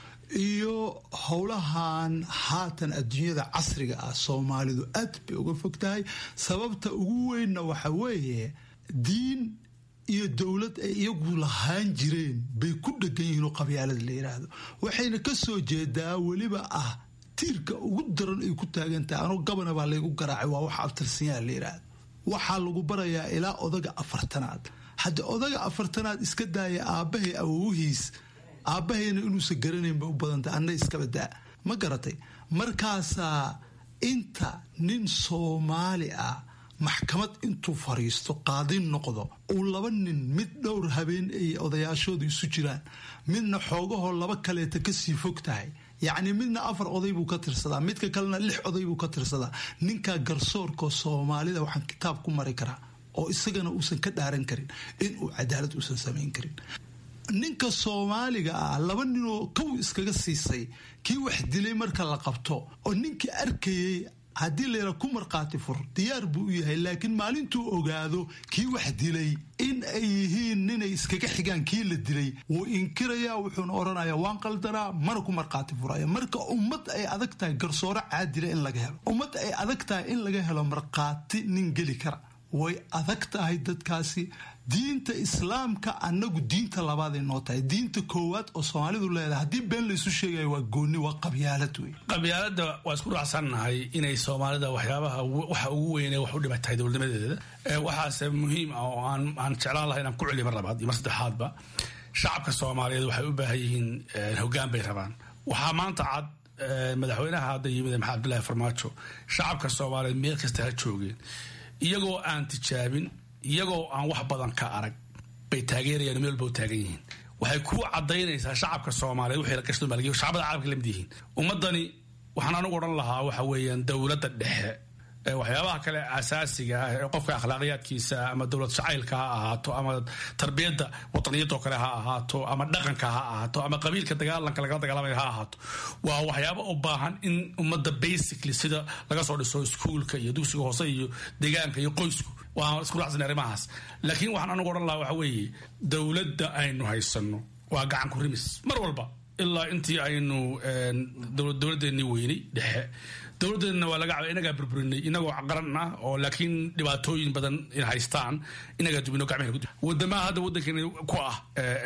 K: iyo howlahan haatan adduunyada casriga ah soomaalidu aad bay uga fog tahay sababta ugu weynna waxa weeye diin iyo dowlad ay iyagu lahaan jireen bay ku dhegan yihiin oo qabyaalada la yiraahdo waxayna ka soo jeedaa weliba ah tiirka ugu daran ay ku taagan tahay anuu gabana baa laygu garaacay waa wax abtirsanyaa la yiraahdo waxaa lagu barayaa ilaa odaga afartanaad hadda odaga afartanaad iska daaya aabbahay awowihiis aabbahayna inuusan garanayn bay u badantay anna iskaba daa ma garatay markaasaa inta nin soomaali ah maxkamad intuu fariisto qaadin noqdo uu laba nin mid dhowr habeen ay odayaashooda isu jiraan midna xoogahoo laba kaleeta kasii fog tahay yacni midna afar oday buu ka tirsadaa midka kalena lix oday buu ka tirsadaa ninkaa garsoorka soomaalida waxaan kitaab ku mari karaa oo isagana uusan ka dhaaran karin inuu cadaalad uusan samayn karin ninka soomaaliga ah laba ninoo kow iskaga siisay kii wax dilay marka la qabto oo ninkii arkayay haddii layra ku markhaati fur diyaar buu u yahay laakiin maalintuu ogaado kii wax dilay in ay yihiin ninay iskaga xigaan kii la dilay wuu inkirayaa wuxuuna odhanayaa waan qaldanaa mana ku markhaati furaya marka ummad ay adag tahay garsooro caadila in laga helo ummad ay adag tahay in laga helo markhaati nin geli kara way adag tahay dadkaasi diinta islaamka annagu diinta labaaday noo tahay diinta koowaad oo soomaalidu leedahay haddii been laysu sheegaya waa gooni waa qabyaalad wey
J: qabyaalada waa isku raacsannahay inay soomaalida waxyaabaha waxa ugu weyne wax u dhiba tahay dowladnimadeeda waxaase muhiim ah oo aan jeclaan lahay inaan ku celiyo mar labaad iyo mar saddexaadba shacabka soomaaliyeed waxay u baahan yihiin hoggaan bay rabaan waxaa maanta cad madaxweynaha hadda yimid maxamed abdullaahi farmaajo shacabka soomaaliyeed meel kasta ha joogeen iyagoo aan tijaabin iyagoo aan wax badan ka arag bay taageerayaan meel walba u taagan yihiin waxay ku cadaynaysaa shacabka soomaaliyeed wixii la gashto malgiyo shacbada caalamka lamid yihiin ummadani waxaan anigu odhan lahaa waxa weeyaan dowladda dhexe waxyaabaha kale asaasiga ah ee qofka akhlaaqiyaadkiisa ama dowlad jacaylka ha ahaato ama tarbiyadda wataniyadoo kale ha ahaato ama dhaqanka ha ahaato ama qabiilka dagaalanka lagala dagaalamaya ha ahaato waa waxyaaba u baahan in ummadda basically sida laga soo dhiso iskuulka iyo dugsiga hoose iyo deegaanka iyo qoysku waa isku raacsan arrimahaas laakiin waxaan anigu odhan lahaa waxa weeye dowladda aynu haysano waa gacan ku rimis mar walba ilaa intii aynu dowladdeennii weynay dhexe dowladdeedna waa laga caba inagaa burburinay inagoo qaran ah oo laakiin dhibaatooyin badan haystaan inagaa dubino gacmehena wadamaha hadda waddankeena ku ah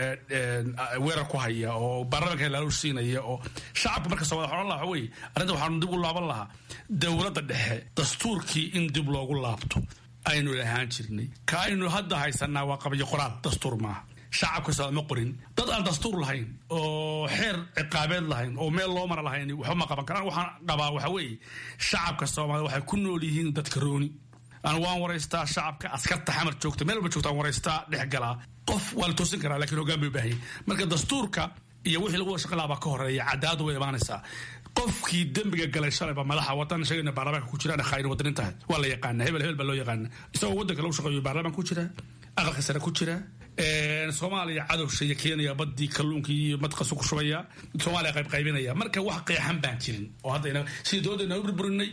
J: weerar ku haya oo baarlamanka laaluush siinaya oo shacabka marka soomaliya waxaan odhan lahaa waxa weeye arrinta waxaanu dib u laaban lahaa dowladda dhexe dastuurkii in dib loogu laabto aynu lahaan jirnay ka aynu hadda haysanaa waa qabyo qoraal dastuur maaha shacabka soo ma qorin dad aan dastuur lahayn oo xeer ciqaabeed lahayn oo meel loo mara lahayn waxba ma qaban karaan waxaan qabaa waxa weeye shacabka soomaaliya waxay ku nool yihiin dadka rooni aan waan waraystaa shacabka askarta xamar joogta meel walba joogta aan waraystaa dhex galaa qof waa la toosin karaa lakiin hoggaan bay u baahan marka dastuurka iyo wixii lagu wada shaqo lahaa baa ka horeeya cadaadu way imaanaysaa qofkii dembiga galay shalayba madaxa wadan sheegayna baarlamaanka ku jiraan khayr wadanin tahay waa la yaqaana hebel hebel baa loo yaqaana isagoo waddanka lagu shaqeeyo baarlamaan ku jira aqalka sare ku jira soomaaliya cadowsha iyo kenya badii kalluunkii iyo madqasu ku shubaya soomaaliya qayb qaybinaya marka wax qeexan baan jirin oo hadda sidii dowladdeena u burburinay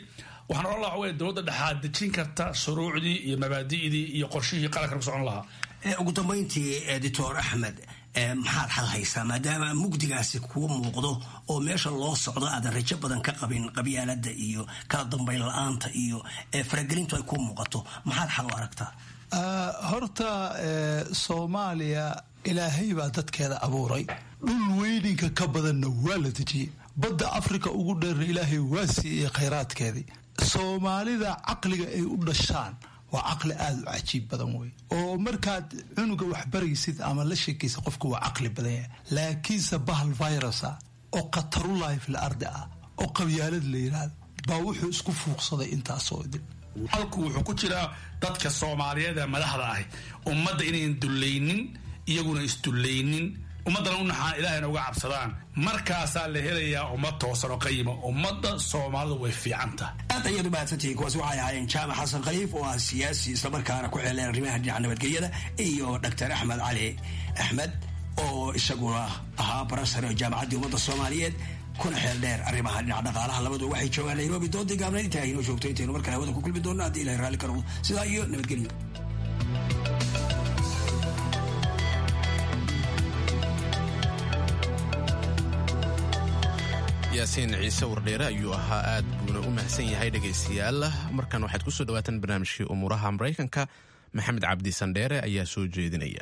J: waxaan odhan lahaa waa dowladda dhexaad dejin karta shuruucdii iyo mabaadi'dii iyo qorshihii qaranka ku socon lahaa
I: ugu dambayntii doctor axmed maxaad xal haysaa maadaama mugdigaasi kuu muuqdo oo meesha loo socdo aadan rajo badan ka qabin qabyaalada iyo kala dambayn la-aanta iyo faragelintu ay kuu muuqato maxaad xal u aragtaa
K: horta soomaaliya ilaahay baa dadkeeda abuuray dhul weyninka ka badanna waa la dejiyey badda afrika ugu dheerna ilaahay waa siiyey khayraadkeedii soomaalida caqliga ay u dhashaan waa caqli aada u cajiib badan wey oo markaad cunuga wax baraysid ama la sheekaysa qofka waa caqli badan yahay laakiinse bahal virusa oo khatarulahi fil ardi ah oo qabyaalad la yidhaahdo baa wuxuu isku fuuqsaday intaasoo idin
J: halku wuxuu ku jiraa dadka soomaaliyeed ee madaxda ahi ummadda inayn dullaynin iyaguna isdullaynin ummaddana u naxaan ilaahayna uga cabsadaan markaasaa la helayaa ummad toosan oo qayima ummadda soomaalidu way fiicanta
I: aad ayaad u mahadsantihiin kuwaasi waxay ahaayeen jaamac xasan khaliif oo ah siyaasi islamarkaana ku xeeleen arrimaha dhinaca nabadgelyada iyo doctor axmed cali axmed oo isaguna ahaa barasare oo jaamacaddii ummadda soomaaliyeed kuna xeel dheer arrimaha dhinaca dhaqaalaha labadu waxay joogaan nairobi doodii gaabnayd intaa inoo joogto intaynu mar kale hawada ku kulmi doonno haddii ilahay raalli ka noqdo sidaa iyo nabadgelyo
D: yaasiin ciise wardheere ayuu ahaa aad buuna u mahadsan yahay dhegaystayaal markan waxaad ku soo dhawaataan barnaamijkii umuuraha maraykanka maxamed cabdi sandheere ayaa soo jeedinaya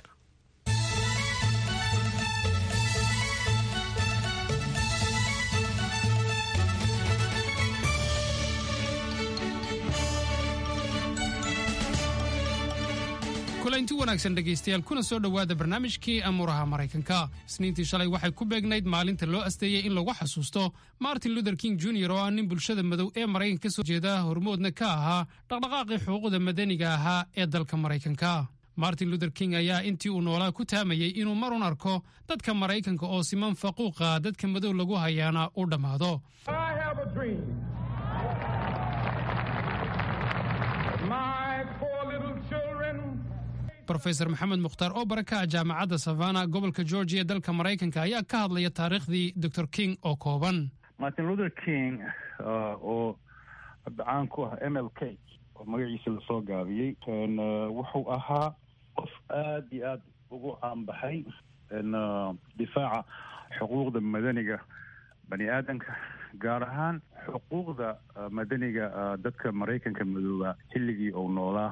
L: kulanti wanaagsan dhegaystayaal kuna soo dhowaada barnaamijkii amuuraha maraykanka isniintii shalay waxay ku beegnayd maalinta loo asteeyey in lagu xasuusto martin luther king jr oo ah nin bulshada madow ee maraykanka ka soo jeeda hormoodna ka ahaa dhaqdhaqaaqii xuquuqda madaniga ahaa ee dalka maraykanka martin luther king ayaa intii uu noolaa ku taamayey inuu marun arko dadka maraykanka oo siman faquuqa dadka madow lagu hayaana u dhammaado rofeor maxamed mukhtaar oo baraka ah jaamacadda savana gobolka georgia ee dalka maraykanka ayaa ka hadlaya taariikhdii dor king oo kooban
M: martin luther king oo caan ku ah m l k oo magaciisa lasoo gaabiyey wuxuu ahaa qof aad iyo aad ugu caanbaxay difaaca xuquuqda madaniga bani aadamka gaar ahaan xuquuqda madaniga dadka maraykanka madooba xilligii uu noolaa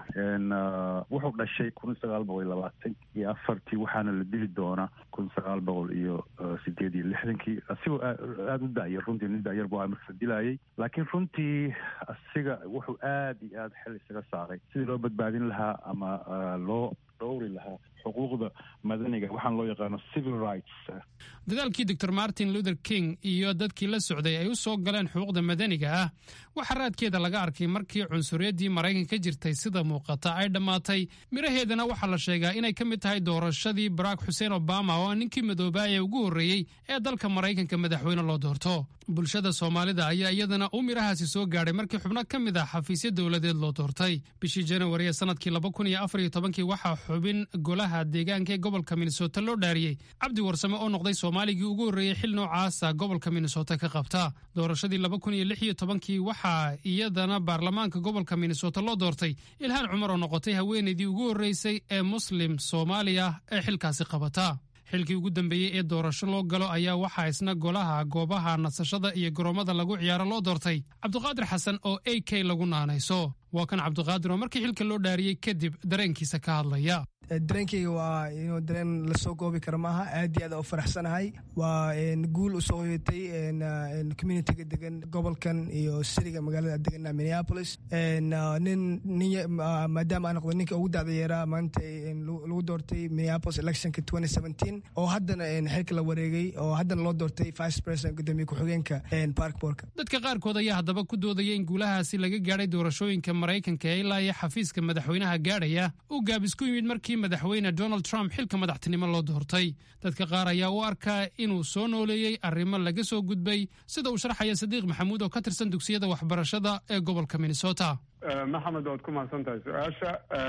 M: wuxuu dhashay kun sagaal boqol iyo labaatan iyo afartii waxaana la dili doonaa kun sagaal boqol iyo sideed iyo lixdankii asigoo aada u dayar runtii nin dayar bu markasa dilayay laakiin runtii asiga wuxuu aad iyo aad xel isaga saaray sidii loo badbaadin lahaa ama loo dhowri lahaa xuquuqda madaniga waxaan loo yaqaano civil rights
L: dadaalkii dor martin luther king iyo dadkii la socday ay u soo galeen xuquuqda madaniga ah waxaa raadkeeda laga arkay markii cunsuriyaddii maraykanka ka jirtay sida muuqata ay dhammaatay miraheedana waxaa la sheegaa inay ka mid tahay doorashadii barack xuseen obama oo ah ninkii madoobaa ee ugu horreeyey ee dalka maraykanka madaxweyne loo doorto bulshada soomaalida ayaa iyadana u mirahaasi soo gaadhay markii xubno ka mid ah xafiisyo dowladeed loo doortay bishii janawari ee sanadkii laba kun iyo afar iyo tobankii waxaa xubin golaha deegaanka ee gobolka minnesota loo dhaariyey cabdi warsame oo noqday soomaaligii ugu horreeyey xil noocaasa gobolka minnesota ka qabta doorashadii laba kun iyo lix iyo tobankii waxaa iyadana baarlamaanka gobolka minnesota loo doortay ilhaan cumar oo noqotay haweenaydii ugu horreysay ee muslim soomaaliya ee xilkaasi qabata xilkii ugu dambeeyey ee doorasho loo galo ayaa waxaa isna golaha goobaha nasashada iyo garoomada lagu ciyaaro loo doortay cabdiqaadir xasan oo a k lagu naanayso waa kan cabdiqaadir oo markii xilka loo dhaariyey kadib dareenkiisa ka hadlaya
N: dareenkayga waa inuu dareen lasoo goobi kara maaha aad iyo aad u faraxsanahay waa guul usoo hoyatay communitiga degan gobolkan iyo siriga magaalada degan minneapolis nin maadaama aan noqdo ninka ugu dacda yeeraa maanta lagu doortay minneapolis electionka oo haddana xilka la wareegay oo haddana loo doortay vice president gudoomiye ku-xigeenka parkborka
L: dadka qaarkood ayaa haddaba ku doodaya in guulahaasi laga gaadhay doorashooyinka maraykanka ee ilaa iyo xafiiska madaxweynaha gaadhaya uu gaabis ku yimid markii madaxweyne donald trump xilka madaxtinimo loo doortay dadka qaar ayaa u arkaa inuu soo nooleeyey arrimo laga soo gudbay sida uu sharxaya sadiiq maxamuud oo ka tirsan dugsiyada waxbarashada ee gobolka minnesota
O: maxamed waad ku mahadsan tahay su-aasha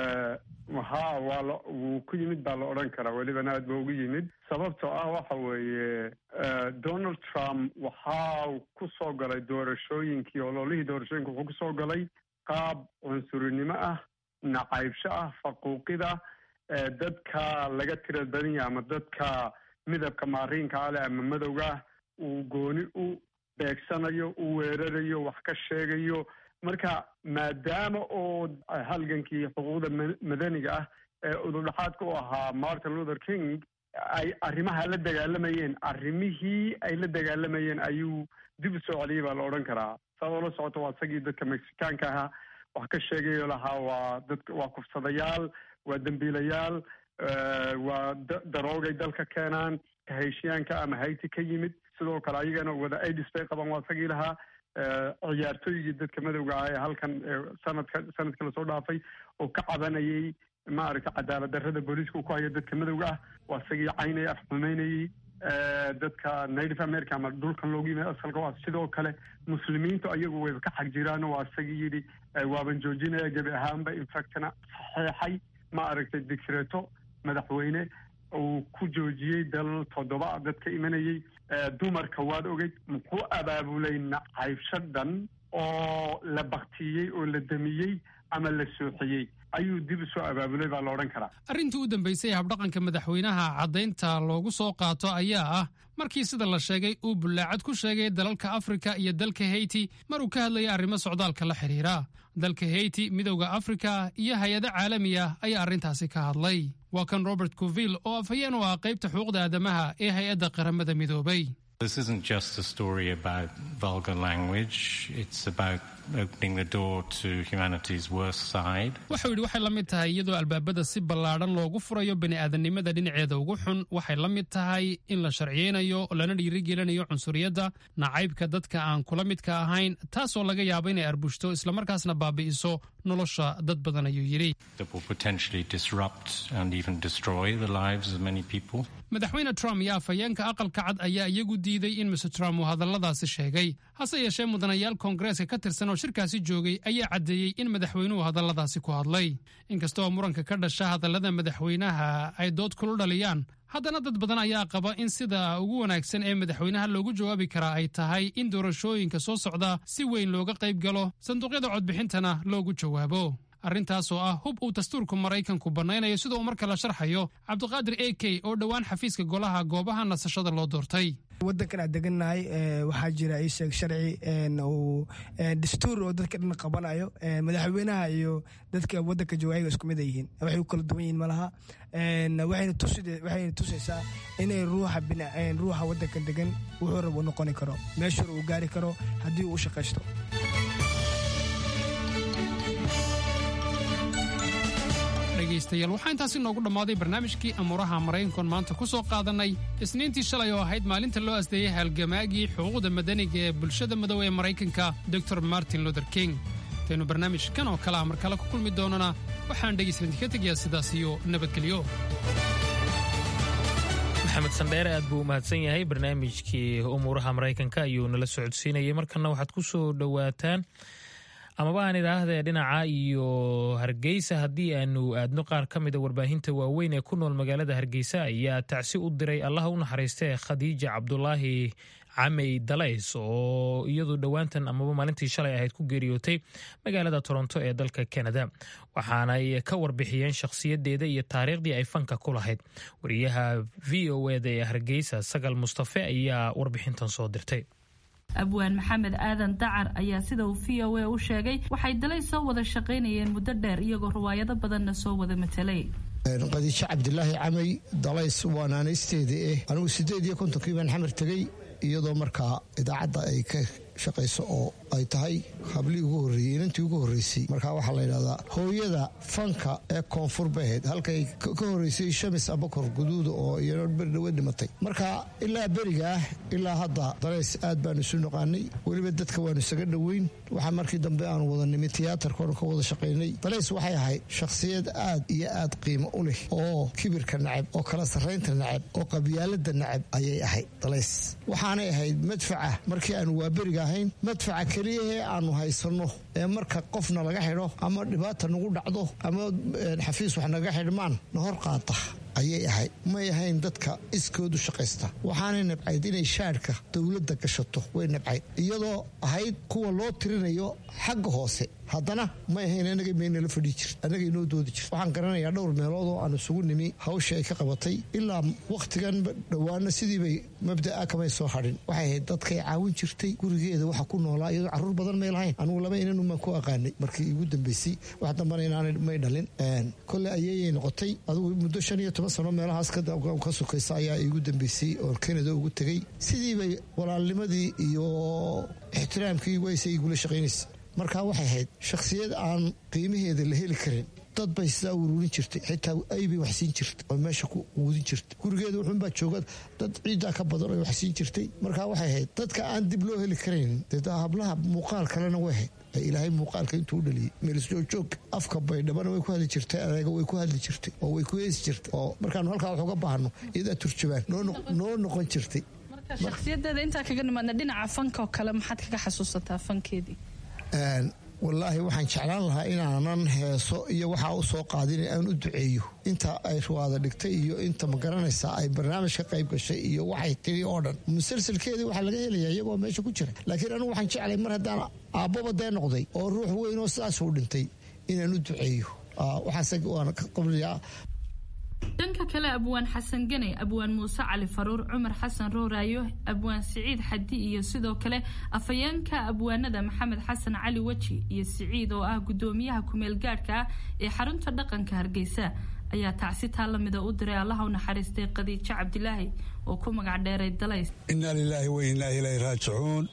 O: ha waa la wuu ku yimid baa la odhan karaa welibana aad ba ugu yimid sababtoo ah waxa weeye donald trump waxaa ku soo galay doorashooyinkii ololihii doorashooyinka wuxuu ku soo galay qaab cunsurinimo ah nacaybsho ah faquuqida dadka laga tira badan yahay ama dadka midabka maariinka ale ama madowga ah uu gooni u beegsanayo u weerarayo wax ka sheegayo marka maadaama oo halgankii xuquuqda madaniga ah ee udurdhaxaadka u ahaa martin luther king ay arrimaha la dagaalamayeen arrimihii ay la dagaalamayeen ayuu dib u soo celiyay baa la odhan karaa saad oola socoto waa isagii dadka mexikaanka ahaa wax ka sheegayo lahaa waa dadka waa kufsadayaal waa dembiilayaal waa daroogay dalka keenaan kaheshiyaanka ama hayti ka yimid sidoo kale ayagana wada idis bay qaban waa isagii lahaa ciyaartooygii dadka madowga ah ee halkan sanadka sanadkii lasoo dhaafay oo ka cabanayay maaragtay cadaalad darrada booliiska uu ku hayo dadka madowga ah waa isagii caynaya af xumeynayay dadka native america ama dhulkan loogu yimid asalka waa sidoo kale muslimiintu ayagu wayba ka xag jiraan waa isagii yidhi waaban joojinaya gebi ahaanba infactna saxeexay ma aragtay dicreto madaxweyne uu ku joojiyey dalal toddoba dadka imanayay dumarka waad ogeyd muxuu abaabulay nacaybsho dhan oo la baktiyey oo la damiyey ama la sooxiyey ayuu dib u soo abaabulay baa la odhan karaa
L: arrintii u dambaysay habdhaqanka madaxweynaha caddaynta loogu soo qaato ayaa ah markii sida la sheegay uu bullaacad ku sheegay dalalka afrika iyo dalka heyti mar uu ka hadlayay arrimo socdaalka la xidhiira dalka heyti midowda afrika iyo hay-ado caalami ah ayaa arrintaasi ka hadlay waa kan robert coville oo afhayeen u ah qaybta xuquuqda aadamaha ee hay-adda qaramada midoobay
P: This isn't just a story about vulgar language, it's about opening the door to humanity's worst side.
L: wuxuu yidhi waxay la mid tahay iyadoo albaabada si ballaadhan loogu furayo bini'aadanimada dhinaceeda ugu xun waxay la mid tahay in la sharciyeynayo lana dhiirigelinayo cunsuriyadda nacaybka dadka aan kula midka ahayn taasoo laga yaabo inay arbushto islamarkaasna baabi'iso nolosha dad badan ayuu yidhi
P: That will potentially disrupt and even destroy the lives of many people.
L: madaxweyne trump iyo afhayeenka aqalka cad ayaa iyagu diiday in mr trump uu hadalladaasi sheegay hase yeeshee mudanayaal koongareeska ka tirsan oo shirkaasi joogay ayaa caddeeyey in madaxweynuhu hadalladaasi ku hadlay inkastoo muranka ka dhasha hadallada madaxweynaha ay dood kulu dhaliyaan haddana dad badan ayaa qaba in sida ugu wanaagsan ee madaxweynaha loogu jawaabi karaa ay tahay in doorashooyinka soo socda si weyn looga qayb galo sanduuqyada codbixintana loogu jawaabo arrintaas oo ah hub uu dastuurka maraykanku bannaynayo sida uu marka la sharxayo cabdiqaadir a k oo dhowaan xafiiska golaha goobaha nasashada loo doortay
N: wadankan aan degannahay waxaa jira isheeg sharci uu dastuur oo dadka dhan qabanayo madaxweynaha iyo dadka wadanka jooga ayaga isku mid ay yihiin waxay u kala duwan yihiin malaha waxayna tusaysaa inay ruuxa ruuxa wadanka degan wuxuu rab u noqoni karo meeshuu uu gaari karo haddii uu u shaqaysto
L: dhegaystayaal waxaa intaasi noogu dhammaaday barnaamijkii amuuraha maraykankoon maanta ku soo qaadannay isniintii shalay oo ahayd maalinta loo asdeeyey halgamaagii xuquuqda madaniga ee bulshada madow ee maraykanka dor martin luther king intaynu barnaamijkan oo kale ah mar kale ku kulmi doonana waxaan dhegaysan idinka tegayaa sidaas iyo nabadgelyo
A: maxamed sandheere aad buu u mahadsan yahay barnaamijkii umuuraha maraykanka ayuu nala socodsiinayay markana waxaad ku soo dhowaataan amaba aan idhaahdee dhinaca iyo hargeysa haddii aanu aadno qaar ka mida warbaahinta waaweyn ee ku nool magaalada hargeysa ayaa tacsi u diray allaha u naxariistee khadiija cabdulaahi camey dalays oo iyadu dhowaantan amaba maalintii shalay ahayd ku geeriyootay magaalada toronto ee dalka canada waxaanay ka warbixiyeen shakhsiyadeeda iyo taariikhdii ay fanka ku lahayd wariyaha v o eda ee hargeysa sagal mustafe ayaa warbixintan soo dirtay
Q: abwaan maxamed aadan dacar ayaa sida uu v o a u sheegay waxay dalay soo wada shaqaynayeen muddo dheer iyagoo riwaayado badanna soo wada matelay
R: qadiijo cabdilaahi camay dalays waa naanaysteeda eh anigu siddeed iyo kontonkii baan xamar tegey iyadoo markaa idaacadda ay ka shaqayso oo ay tahay hablii ugu horreeyey inantii ugu horreysay markaa waxaa la yidhahdaa hooyada fanka ee koonfur baheed halkay ka horreysay shamis abakor guduuda oo iyano berdhawe dhimatay marka ilaa berigaah ilaa hadda dalays aad baanu isu noqaanay weliba dadka waanu isaga dhoweyn waxaa markii dambe aanu wada nimi tiyaatarkoonu ka wada shaqaynay dalays waxay ahayd shakhsiyad aad iyo aad qiimo u leh oo kibirka nacab oo kala sarraynta nacab oo qabyaalada nacab ayay ahayd dalays waxaanay ahayd madfaca markii aanu waaberiga ahayn madfaca keliyahee aanu haysanno ee marka qofna laga xidho ama dhibaata nagu dhacdo ama xafiis wax naga xidhmaan na hor qaata ayay ahayd may ahayn dadka iskoodu shaqaysta waxaanay nabcayd inay shaadhka dowladda gashato way nabcayd iyadoo ahayd kuwa loo tirinayo xagga hoose haddana may ahayn anaga maynala fadhii jirt annaga inoo doodi jirt waxaan garanayaa dhowr meelood oo aan isugu nimi hawsha ay ka qabatay ilaa wakhtigan dhowaana sidiibay mabda'a kamay soo hadhin waxay ahayd dadkay caawin jirtay gurigeeda waxa ku noolaa iyadoo carruur badan may lahayn anugu laba inanumaan ku aqaanay markii igu dambeysay wax dambana inaanay may dhalin kole ayayay noqotay adugu muddo shan iyo toban sano meelahaas ka sukaysa ayaa iigu dambeysay oo kanada ugu tegey sidiibay walaalnimadii iyo ixtiraamkii wayse igula shaqaynaysa markaa waxay ahayd shakhsiyad aan qiimaheeda la heli karin dad bay sidaa uruurin jirtay xitaa aybay waxsiin jirtay oo meesha ku quudin jirtay gurigeeda wuxuunbaa jooga dad ciiddaa ka badan oo waxsiin jirtay markaa waxay ahayd dadka aan dib loo heli karayn dee hablaha muuqaal kalena way ahayd ilaahay muuqaalka intuu u dhaliyey meelisjoogjoog afka baydhabana way ku hadli jirtay adeega way ku hadli jirtay oo way ku heesi jirtay oo markaanu halkaa wax uga baahno iyadaa turjabaan noo noqon jirtay
Q: shakhsiyadeeda intaa kaga nimaadna dhinaca fanka oo kale maxaad kaga xasuusataa fankeedii
R: wallaahi waxaan jeclaan lahaa inaanan heeso iyo waxaa u soo qaadin aan u duceeyo inta ay ruwaada dhigtay iyo inta ma garanaysaa ay barnaamij ka qayb gashay iyo waxay tiri oo dhan musalsalkeedii waxaa laga helayaa iyagoo meesha ku jira laakiin anigu waxaan jeclay mar haddaan aabbaba dee noqday oo ruux weyn oo sidaasuu dhintay inaan u duceeyo waxaase waan ka qabliyaa
Q: dhanka kale abwaan xasan ganey abwaan muuse cali faruur cumar xasan rooraayo abwaan siciid xadi iyo sidoo kale afayeenka abwaanada maxamed xasan cali weji iyo siciid oo ah gudoomiyaha kumeel gaadhka ah ee xarunta dhaqanka hargeysa ayaa tacsi taa lamida u diray allaha u naxariistay khadiijo cabdilaahi oo ku magac dheeray dalays
S: inaa lilaahi wa inaa ilaahi raajicuun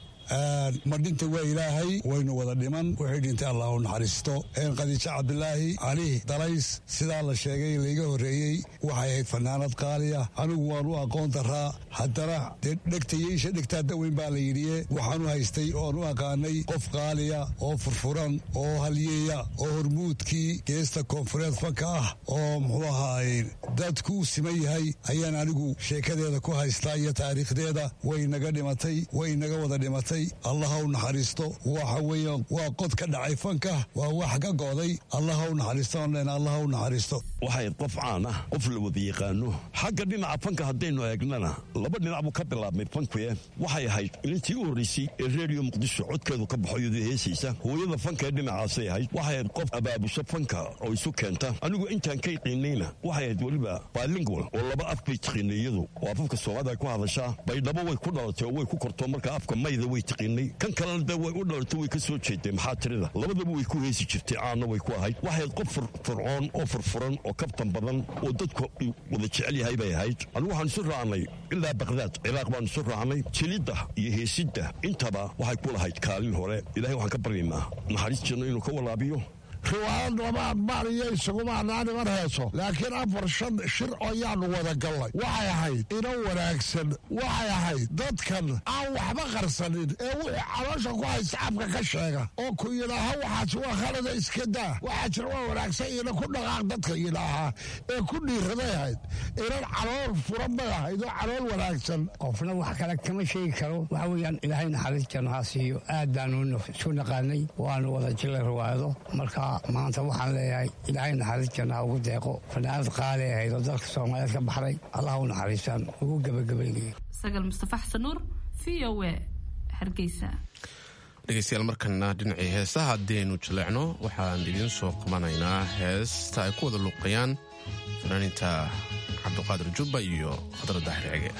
S: ma dhinta waa ilaahay waynu wada dhiman wixii dhintay allah u naxariisto khadiijo cabdilaahi cali dalays sidaa la sheegay layga horreeyey waxay ahayd fanaanad qaaliya anigu waan u aqoon daraa haddana dee dhegtayeysha dhegtaa daweyn baa la yidhiye waxaanu haystay oan u aqaanay qof qaaliya oo furfuran oo halyeeya oo hormuudkii geesta koonfureed fanka ah oo muxuu ahaay dadku u siman yahay ayaan anigu sheekadeeda ku haystaa iyo taariikhdeeda way naga dhimatay way naga wada dhimatay allaha u naxariisto waxa weeyaan waa qod ka dhacay fanka waa wax ka go'day allaha u naxariisto online allaha u naxariisto
T: waxay qof caan ah qof la wada yaqaano xagga dhinaca fanka haddaynu eegnana laba dhinac buu ka bilaabmay fankuye waxay ahayd ilintii u horraysay ee reediyo muqdisho codkeedu ka baxo iyadoo heesaysa hooyada fanka ee dhinacaasay ahayd waxay ahayd qof abaabusho fanka oo isu keenta anigu intaan ka yaqiinayna waxay ahayd weliba bilingual oo laba af bay tiqiinay iyadu oo afafka soomaalida ay ku hadashaa baydhabo way ku dhalatay oo way ku korto marka afka mayda way kan kalena de way u dhalatay way ka soo jeeday maxaa tirida labadaba way ku heesi jirtay caanna way ku ahayd waxayd qof fircoon oo furfuran oo kabtan badan oo dadku wada jecel yahay bay ahayd anigu waxaan isu raacnay ilaa bakdaad ciraaq baan isu raacnay jilidda iyo heesidda intaba waxay ku lahayd kaalin hore ilahay waxaan ka baryaynaa naxariis janno inuu ka walaabiyo
U: riwaayad lama admaaniyo isuguma anaaniman heeso laakiin afar shan shir ayaanu wada gallay waxay ahayd ina wanaagsan waxay ahayd dadkan aan waxba qarsanin ee wuxuu caloosha ku haysta afka ka sheega oo ku yidhaaha waxaas waa khalada iska daa waxaa jira waa wanaagsan ina ku dhaqaaq dadka yidhaahaa ee ku dhiiraday ahayd inan calool furan bay ahayd oo calool wanaagsan
V: qofna wax kale kama sheegi karo waxa weeyaan ilaahay naxariis janno ha siiyo aad baanu isu naqaanay waanu wada jilay riwaayado marka maanta waxaan leeyahay ilaahay naxariis janna ha ugu deeqo fanaanad qaali ahayd oo dalka soomaaliyeed ka baxday allah u naxariistaan ugu gebagabaynayo
Q: sagal mustafa xasan nuur v o a hargeysa
D: dhegeystayaal markana dhinacii heesaha haddaynu jaleecno waxaan idiin soo qabanaynaa heesta ay ku wada luuqayaan fanaaniinta cabdiqaadir jubba iyo khadra daahir cege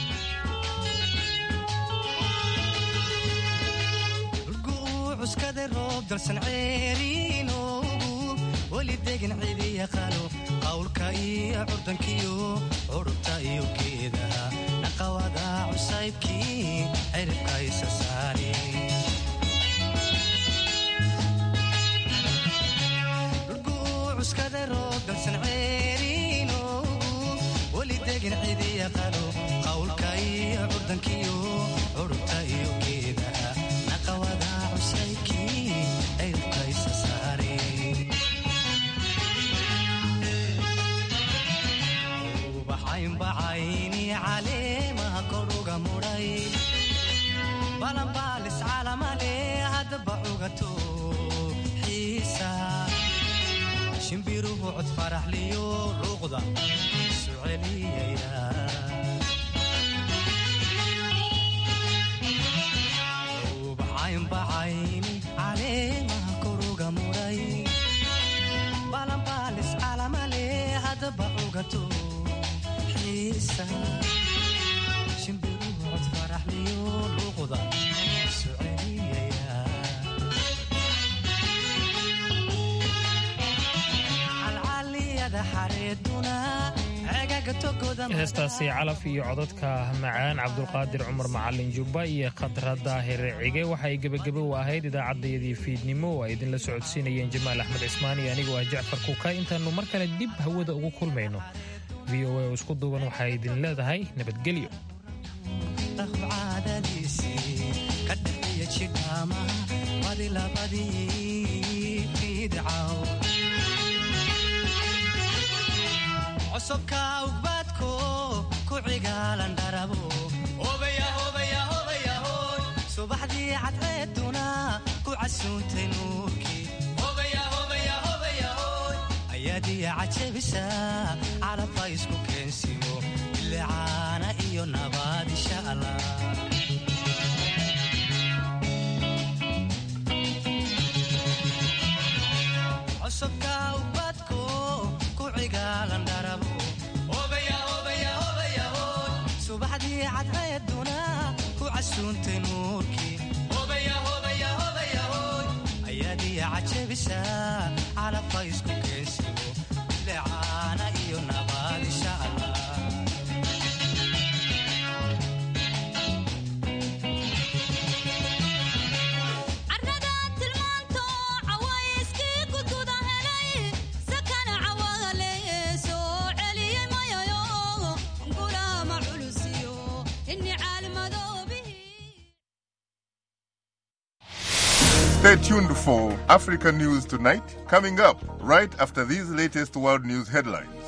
W: cuskada roob dalsan ceeriinoogu weli degan cidi yaqaano qawlka iyo curdankiyo curubta iyo geedaha naqawada cusaybkii ciribka isa saari cuskada roob dalsan ceeriinoogu weli degan cidi yaqaano qawlka iyo curdankiyo curubta iyo geedaha naqawada ubaxaynbacayni caleemaha koruga mudhay luuqda isu celiyaya ubacaynbacayni caleemaha koruga muray balanbaalis calamale hadaba cugato xiisa shimbiruhu cod faraxliyo luuqda isu celiyaya calcaliyada xareeduna cegaga togoda
A: heestaasi calaf iyo codadka macaan cabdulqaadir cumar macalin jubba iyo khadra daahir cige waxa ay gebagebe u ahayd idaacaddayadii fiidnimo oo ay idinla socodsiinayeen jamaal axmed cismaan iyo anigoo ah jacfar kuka intaannu mar kale dib hawada ugu kulmayno v o a oo isku duuban waxay idin leedahay nabadgelyo
W: caadadiisii ka dhaxiya jidhaama badi labadii fiidcaw cosubka ugbaadko ku cigaalan dharabo subaxdii cadceeduna ku casuuntay nuurkii ayaadiya cajabisa calabba isku keensimo bilicaana iyo nabaad insha allah cosubka ubadko ku cigaalan dharabo subaxdii cadceeduna ku casuuntay nuurkii ayaadiya cajabisa calabba isku keensimo bilicaana iyo nabaad insha allah
B: Stay tuned for Africa News Tonight, coming up right after these latest world news headlines.